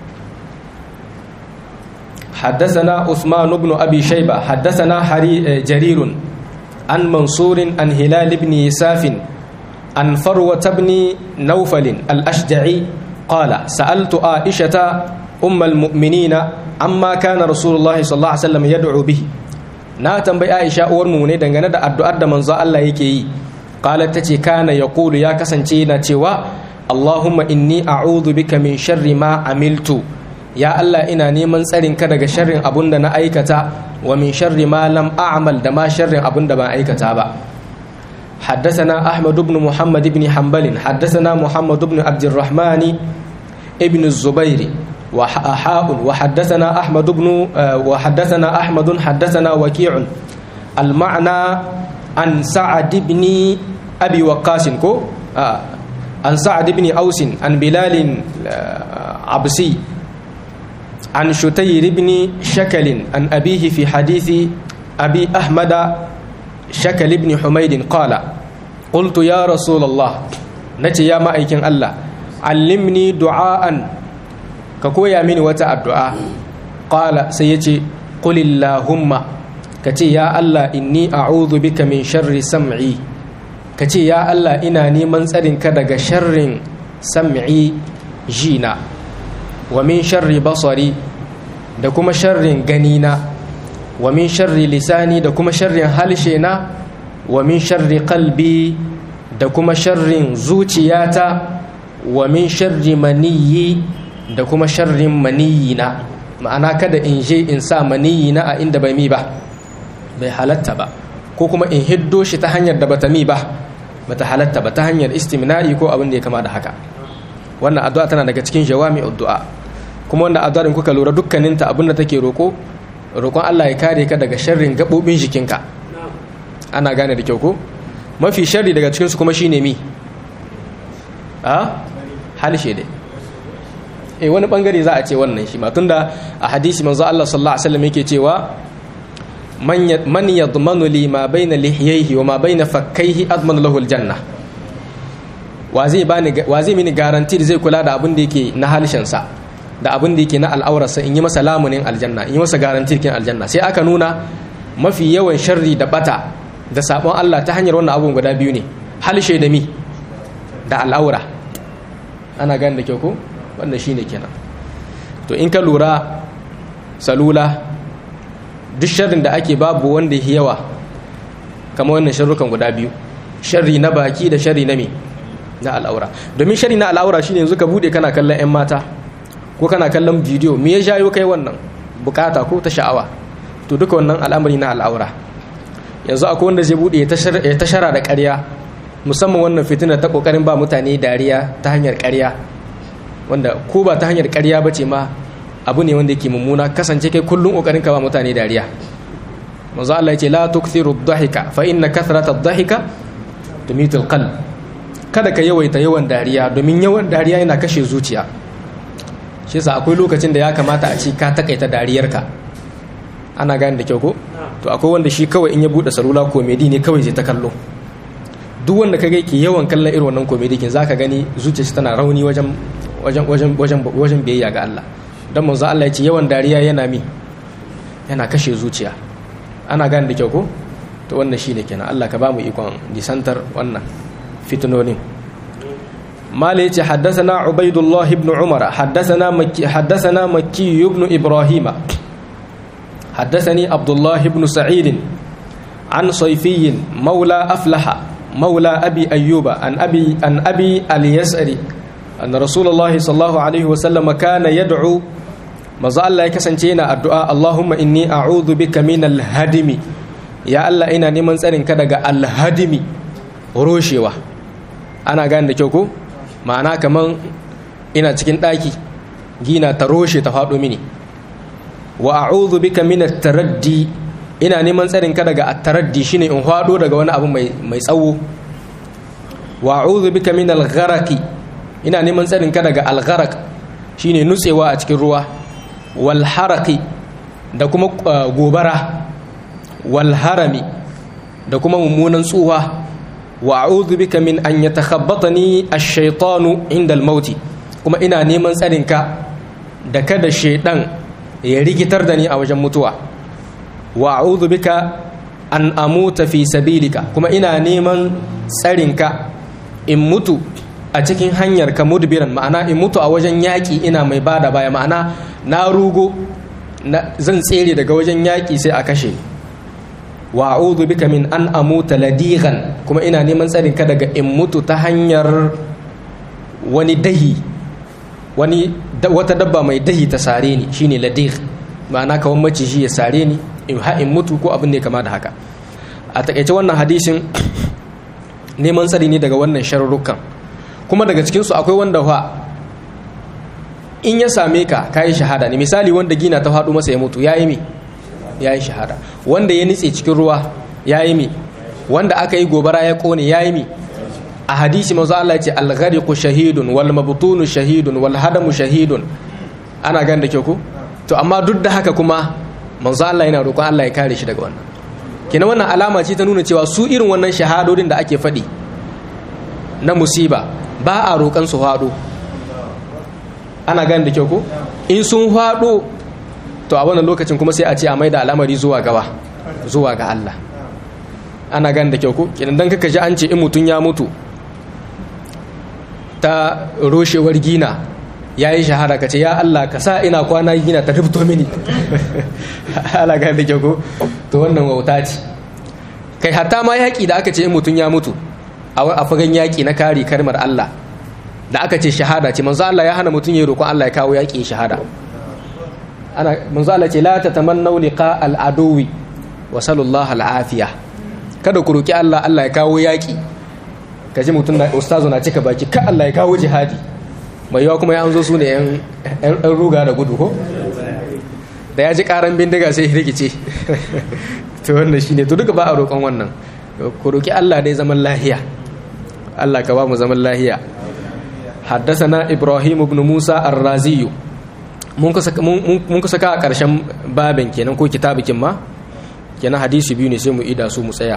حدثنا عثمان بن أبي شيبة حدثنا حري جرير عن منصور عن هلال بن يساف عن فروة بن نوفل الأشجعي قال سألت عائشة أم المؤمنين عما كان رسول الله صلى الله عليه وسلم يدعو به na tambayi Aisha uwar mu ne dangane da addu'ar da manzo Allah yake yi qalat tace kana yaqulu ya kasance yana cewa Allahumma inni a'udhu bika min sharri ma amiltu ya Allah ina neman tsarin ka daga sharrin abun da na aikata wa min sharri ma lam a'mal da ma sharrin abun da ban aikata ba حدثنا أحمد بن محمد بن حنبل حدثنا محمد بن عبد الرحمن ابن الزبير وحاء وحدثنا أحمد بن وحدثنا أحمد حدثنا وكيع المعنى عن سعد بن أبي وقاص كو عن سعد بن أوس عن بلال عبسي عن شتير بن شكل عن أبيه في حديث أبي أحمد شكل بن حميد قال قلت يا رسول الله نتي يا مأيكن الله علمني دعاء كويا مني وتا الدعاء قال سيتي قل اللهم كتي يا الله إني أعوذ بك من شر سمعي كتي يا الله إنا نيمن تسرين كدغ شر سمعي جينا ومن شر بصري da kuma sharrin ganina wa min sharri lisani da kuma sharrin halshena wa min sharri qalbi da kuma sharrin zuciyata wa min sharri maniyyi da kuma sharrin maniyina ma'ana kada in je in sa maniyina a inda bai mi ba bai halatta ba ko kuma in hiddo shi ta hanyar da bata mi ba bata halatta ba ta hanyar istimna'i ko abin da ya kama da haka wannan addu'a tana daga cikin jawami'ud du'a kuma wannan addu'a in kuka lura dukkaninta abin da take roko roƙon Allah ya kare ka daga sharrin gaɓoɓin jikinka ana gane da kyau ko mafi sharri daga cikinsu kuma shine mi a halshe dai eh wani bangare za a ce wannan shi ma tunda a hadisi manzo Allah sallallahu alaihi wasallam yake cewa man yadmanu li ma baina lihiyaihi wa ma baina fakkaihi admanu lahu aljanna wa zai bani wa zai mini garanti zai kula da abin da yake na halshen sa da abin da yake na al'aurarsa in yi masa lamunin aljanna in yi masa garantir kin aljanna sai aka nuna mafi yawan sharri da bata da sabon Allah ta hanyar wannan abun guda biyu ne halshe da mi da al'aura ana gani da kyau ko wannan shine kenan to in ka lura salula duk sharrin da ake babu wanda ya yawa kamar wannan sharrukan guda biyu sharri na baki da sharri na mi na al'aura domin sharri na al'aura shine yanzu ka bude kana kallon 'yan mata ko kana kallon bidiyo me ya jayo kai wannan bukata ko ta sha'awa to duka wannan al'amari na al'aura yanzu akwai wanda zai bude ya tashara da ƙarya musamman wannan fitina ta kokarin ba mutane dariya ta hanyar ƙarya wanda ko ba ta hanyar ƙarya ba ce ma abu ne wanda yake mummuna kasance kai kullum kokarin ka ba mutane dariya manzo Allah yace la tukthiru ad-dhahika fa inna kathrata ad-dhahika tumitu al-qalb kada ka yawaita yawan dariya domin yawan dariya yana kashe zuciya shi yasa akwai lokacin da ya kamata a ci ka takaita dariyarka ana gane da kyau ko to akwai wanda shi kawai in ya bude salula komedi ne kawai zai ta kallo duk wanda ka ke yawan kallon irin wannan komedi kin zaka gani zuciyarsa tana rauni wajen wajen wajen wajen wajen biyayya ga Allah dan manzo Allah ya ce yawan dariya yana mi yana kashe zuciya ana gane da kyau ko to wannan shine kenan Allah ka ba mu ikon nisantar wannan fitnonin مالي حدثنا عبيد الله بن عمر حدثنا مكي حدثنا مكي بن ابراهيم حدثني عبد الله بن سعيد عن صيفي مولى افلح مولى ابي ايوب عن ابي عن ابي اليسري ان رسول الله صلى الله عليه وسلم كان يدعو maza Allah ya kasance yana addu'a Allahumma inni a'udhu bika min al-hadimi ya Allah ina neman tsarin ka daga al-hadimi roshewa ana gane da kyau ko ma'ana kaman ina cikin ɗaki gina ta roshe ta faɗo mini wa a'udhu bika min at-taraddi ina neman tsarin ka daga at-taraddi shine in faɗo daga wani abu mai mai tsawo wa a'udhu bika min al-gharaqi ina neman tsarin ka daga al-gharaq shine nutsewa a cikin ruwa wal haraqi da kuma gobara wal harami da kuma mummunan tsuwa wa a'udhu bika min an yatakhabbatani ash-shaytanu inda al-maut kuma ina neman tsarinka da kada shaydan ya rigitar da ni a wajen mutuwa wa a'udhu bika an amuta fi sabilika kuma ina neman tsarinka in mutu a cikin hanyar ka mudbiran ma'ana in mutu a wajen yaƙi ina mai bada baya ma'ana na rugo zan tsere daga wajen yaƙi sai a kashe ni wa a'udhu bika min an amuta ladigan kuma ina neman tsarin ka daga in mutu ta hanyar wani dahi wani wata dabba mai dahi ta sare ni shine ladig ma'ana kawan maciji ya sare ni in ha in mutu ko abin ne kama da haka a takaice wannan hadisin neman tsari ne daga wannan sharurrukan kuma daga cikin su akwai wanda fa in ya same ka kayi shahada ne misali wanda gina ta faɗo masa ya mutu yayi me ya yi shahada wanda ya nitse cikin ruwa ya yi mi wanda aka yi gobara ya kone ya yi mi a hadisi mazu Allah ce alghariqu shahidun wal mabtunu shahidun wal hadamu shahidun ana gan da kyau ko to amma duk da haka kuma manzo Allah yana roƙon Allah ya kare shi daga wannan kina wannan alama ce ta nuna cewa su irin wannan shahadodin da ake faɗi na musiba ba a roƙon su faɗo ana gan da kyau ko in sun faɗo to a wannan lokacin kuma sai a ce a maida al'amari zuwa gawa zuwa ga Allah ana gan da kyau ko kidan dan kaka ji an ce in mutun ya mutu ta roshewar gina yayi shahara kace ya Allah ka sa ina kwana gina ta rubto mini ana gan da kyau ko to wannan wauta ce kai hatta ma yaki da aka ce in mutun ya mutu a fagen yaki na kare kalmar Allah da aka ce shahada ce manzo Allah ya hana mutun ya roƙon Allah ya kawo yaki shahada ana manzo Allah ce la tatamannu liqa al-aduwi wa sallallahu al-afiya kada ku roki Allah Allah ya kawo yaki kaji mutum na ustazu na cika baki ka Allah ya kawo jihadi mai yawa kuma ya anzo su ne yan yan ruga da gudu ko da ya ji karan bindiga sai rikice to wannan shine to duka ba a roƙon wannan ku roki Allah dai zaman lahiya Allah ka ba mu zaman lahiya حدثنا إبراهيم بن موسى الرازي mun kusa ka a ƙarshen babin kenan ko kitabikin ma kenan hadisi biyu ne sai mu ida su mu tsaya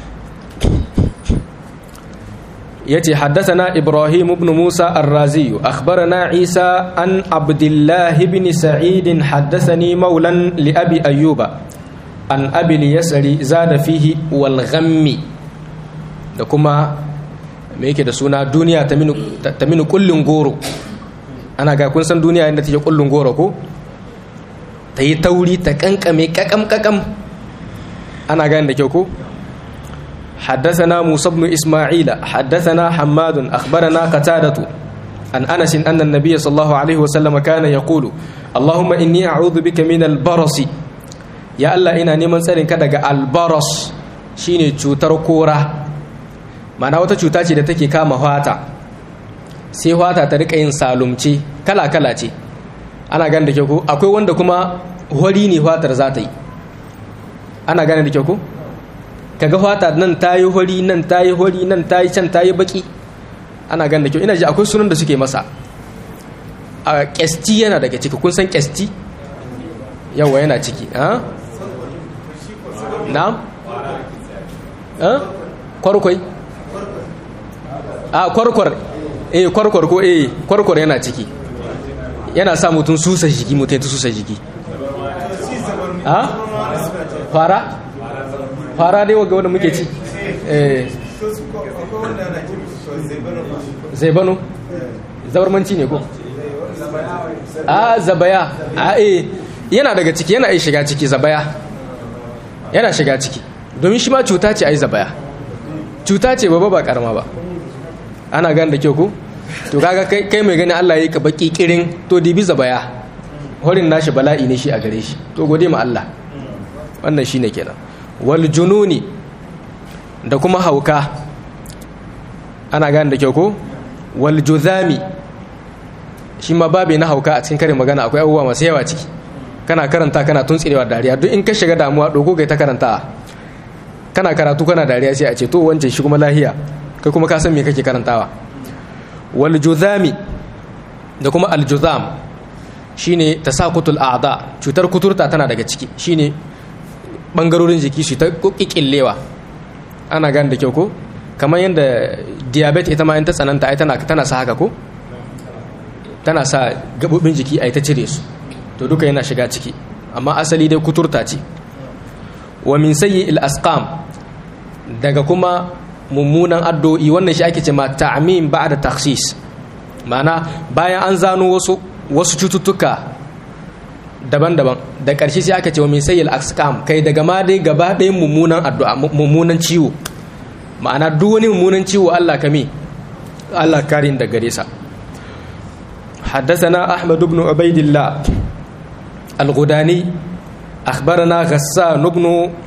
yace haddathana ibrahim ibn musa ar-razi akhbarana isa an abdullah ibn sa'id haddathani maulan li abi ayyuba an abi yasri zada fihi wal ghammi da kuma me yake da suna duniya ta minu kullun goro ana ga kun san duniya inda take kullun goro ko ta yi tauri ta kankame kakam kakam ana gani da kyau ko حدثنا موسى بن إسماعيل حدثنا حماد أخبرنا قتادة عن أنس أن النبي صلى الله عليه وسلم كان يقول اللهم إني أعوذ بك من البرص يا الله إنا نمن سرين كدغ البرص shine cutar kora ma'ana wata cuta ce da take kama fata sai fata ta rika yin salumce kala-kala ce ana gane da kyau ko akwai wanda kuma hori ne fatar za ta yi ana gane da kyau ko kaga fata nan ta yi hori nan ta yi hori nan ta yi can ta yi baki ana gane da kyau ina ji akwai sunan da suke masa a kyasti yana daga ciki kun san kyasti yawa yana ciki ha na kwarkwai a kwarkwar eh kwarkwar ko eh kwarkwar yana ciki yana sa mutum susa jiki mutum ta susa jiki a fara fara dai waga wanda muke ci eh zaibano zabarmanci ne ko a zabaya a eh yana daga ciki yana shiga ciki zabaya yana shiga ciki domin shi ma cuta ce ai zabaya cuta ce babba ba karama ba ana gan da kyau ko to kaga kai mai gani Allah ya yi ka baki kirin to dibi zabaya horin nashi bala'i ne shi a gare shi to gode ma Allah wannan shine kenan wal jununi da kuma hauka ana gan da kyau ko wal juzami shi ma babu na hauka a cikin karin magana akwai abubuwa masu yawa ciki kana karanta kana tuntsirewa dariya duk in ka shiga damuwa dogo kai ta karanta kana karatu kana dariya sai a ce to wancan shi kuma lahiya kai kuma ka san me kake karantawa wal juzami da kuma al juzam shine tasakutul a'da cutar kuturta tana daga ciki shine bangarorin jiki su ta kikillewa ana gane da kyau ko kamar yadda diabetes ita ma in ta tsananta ai tana tana sa haka ko tana sa gabobin jiki ai ta cire su to duka yana shiga ciki amma asali dai kuturta ce wa min sayyi'il asqam daga kuma mummunan addu'o'i wannan shi ake ce ma ta'mim ba'da takhsis ma'ana bayan an zano wasu wasu cututtuka daban-daban da ƙarshe sai aka ce wa min sayyil asqam kai daga ma dai gaba ɗayan mummunan addu'a mummunan ciwo ma'ana duk wani mummunan ciwo Allah kame Allah karin da gare sa حدثنا أحمد بن عبيد الله الغداني أخبرنا غسان بن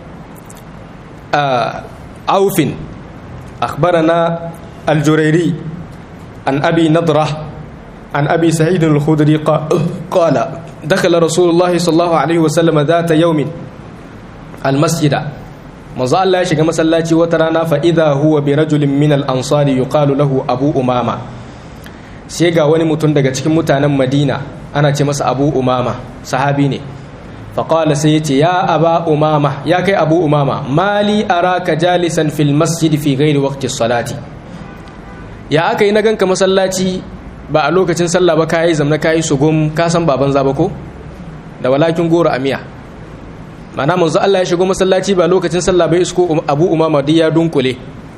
عوف أخبرنا الجريري عن أبي نضرة عن أبي سعيد الخدري قال دخل رسول الله صلى الله عليه وسلم ذات يوم المسجد manzo Allah ya shiga masallaci wata rana fa idha huwa bi rajulin min al-ansari yuqalu lahu abu umama sai ga wani mutum daga cikin mutanen Madina ana ce masa abu umama sahabi ne fa qala sai yace ya aba umama ya kai abu umama mali araka jalisan fil masjid fi ghairi waqti salati ya aka yi na ganka masallaci ba a lokacin sallah ba kayi zamna kayi sugum ka san baban zaba ko da walakin goro amiya mana manzo Allah ya shigo masallaci ba lokacin sallah bai isko Abu Umama duk ya dunkule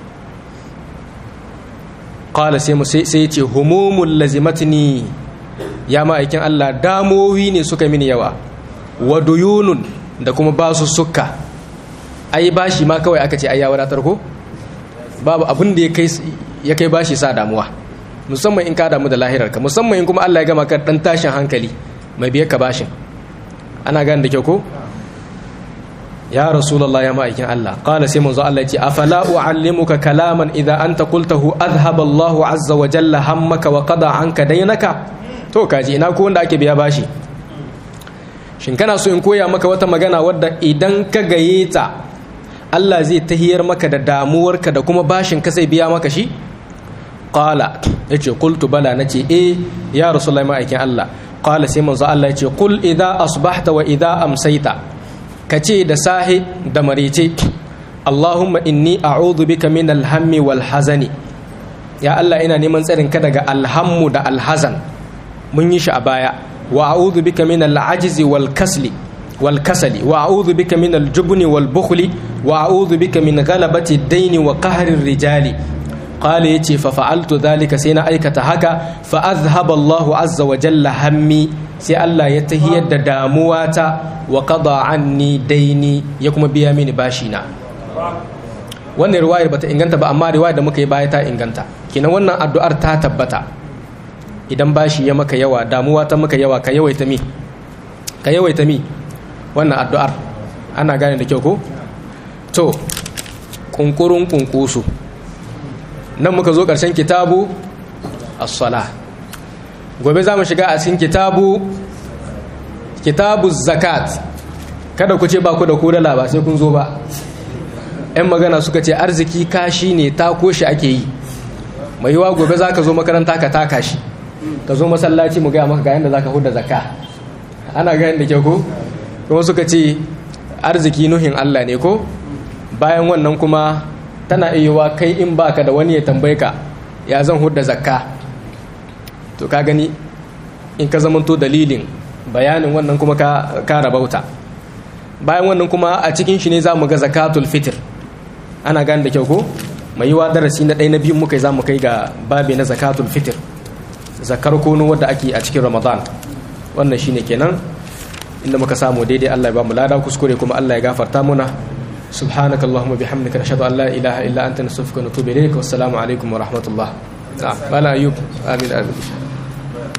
qala sai sai ya ce humumul lazimatni ya ma'aikin Allah damowi ne suka mini yawa wa duyunun da kuma basu suka ai bashi ma kawai aka ce ai ya wadatar ko babu abin da ya kai ya kai bashi sa damuwa musamman in ka damu da lahirarka musamman in kuma Allah ya gama ka dan tashin hankali mai biyar ka bashin ana gane da kyau ko ya rasulullah ya ma'aikin Allah qala sai manzo Allah ya ce afala uallimuka kalaman idza anta qultahu adhhaba Allahu azza wa jalla hammaka wa qada anka daynaka to kaji ina ko wanda ake biya bashi shin kana so in koya maka wata magana wadda idan ka gaye ta Allah zai tahiyar maka da damuwarka da kuma bashin ka sai biya maka shi qala yace qultu bala nace eh ya rasulullah ma'aikin Allah qala sai manzo Allah yace qul idza asbahta wa idza amsayta ka ce da sahi da marice Allahumma inni a'udhu bika min alhammi wal hazani ya Allah ina neman tsarin ka daga alhammu da alhazan mun yi shi a baya wa a'udhu bika min al'ajzi wal kasli wal kasali wa a'udhu bika min aljubni wal bukhli wa a'udhu bika min ghalabati ad-dayn wa qahri ar-rijali qala yace fa fa'altu dhalika sai na aikata haka fa azhaba Allahu azza wa jalla hammi sai Allah ya tahiyar da damuwata wa qada anni daini ya kuma biya mini bashi na wannan riwayar bata inganta ba amma riwayar da muka yi baya ta inganta kinan wannan addu'ar ta tabbata idan bashi ya maka yawa damuwa ta maka yawa ka yawaita mi ka yawaita mi wannan addu'ar ana gane da kyau ko to kunkurun kunkusu nan muka zo ƙarshen kitabu as-sala gobe za mu shiga a cikin kitabu kitabu zakat kada ku ce ba ku da kodala ba sai kun zo ba yan magana suka ce arziki kashi ne ta koshi ake yi mai yiwa gobe za ka zo makaranta ka taka shi ka zo masallaci mu gaya maka ga yadda za ka huda zakka ana ga yadda ke ko kuma suka ce arziki nuhin allah ne ko bayan wannan kuma tana iya kai in baka da wani ya tambaye ka ya zan hudda zakka to ka gani in ka zamanto dalilin bayanin wannan kuma ka rabauta bayan wannan kuma a cikin shi ne za mu ga zakatul fitr ana gane da kyau ko mai yiwa darasi na ɗaya na biyu muka yi za mu kai ga babi na zakatul fitr zakar kono wadda ake a cikin ramadan wannan shine kenan inda muka samu daidai allah ya ba mu lada kuskure kuma allah ya gafarta muna سبحانك اللهم وبحمدك نشهد ان لا اله الا انت نستغفرك ونتوب اليك والسلام عليكم ورحمه الله نعم ايوب امين امين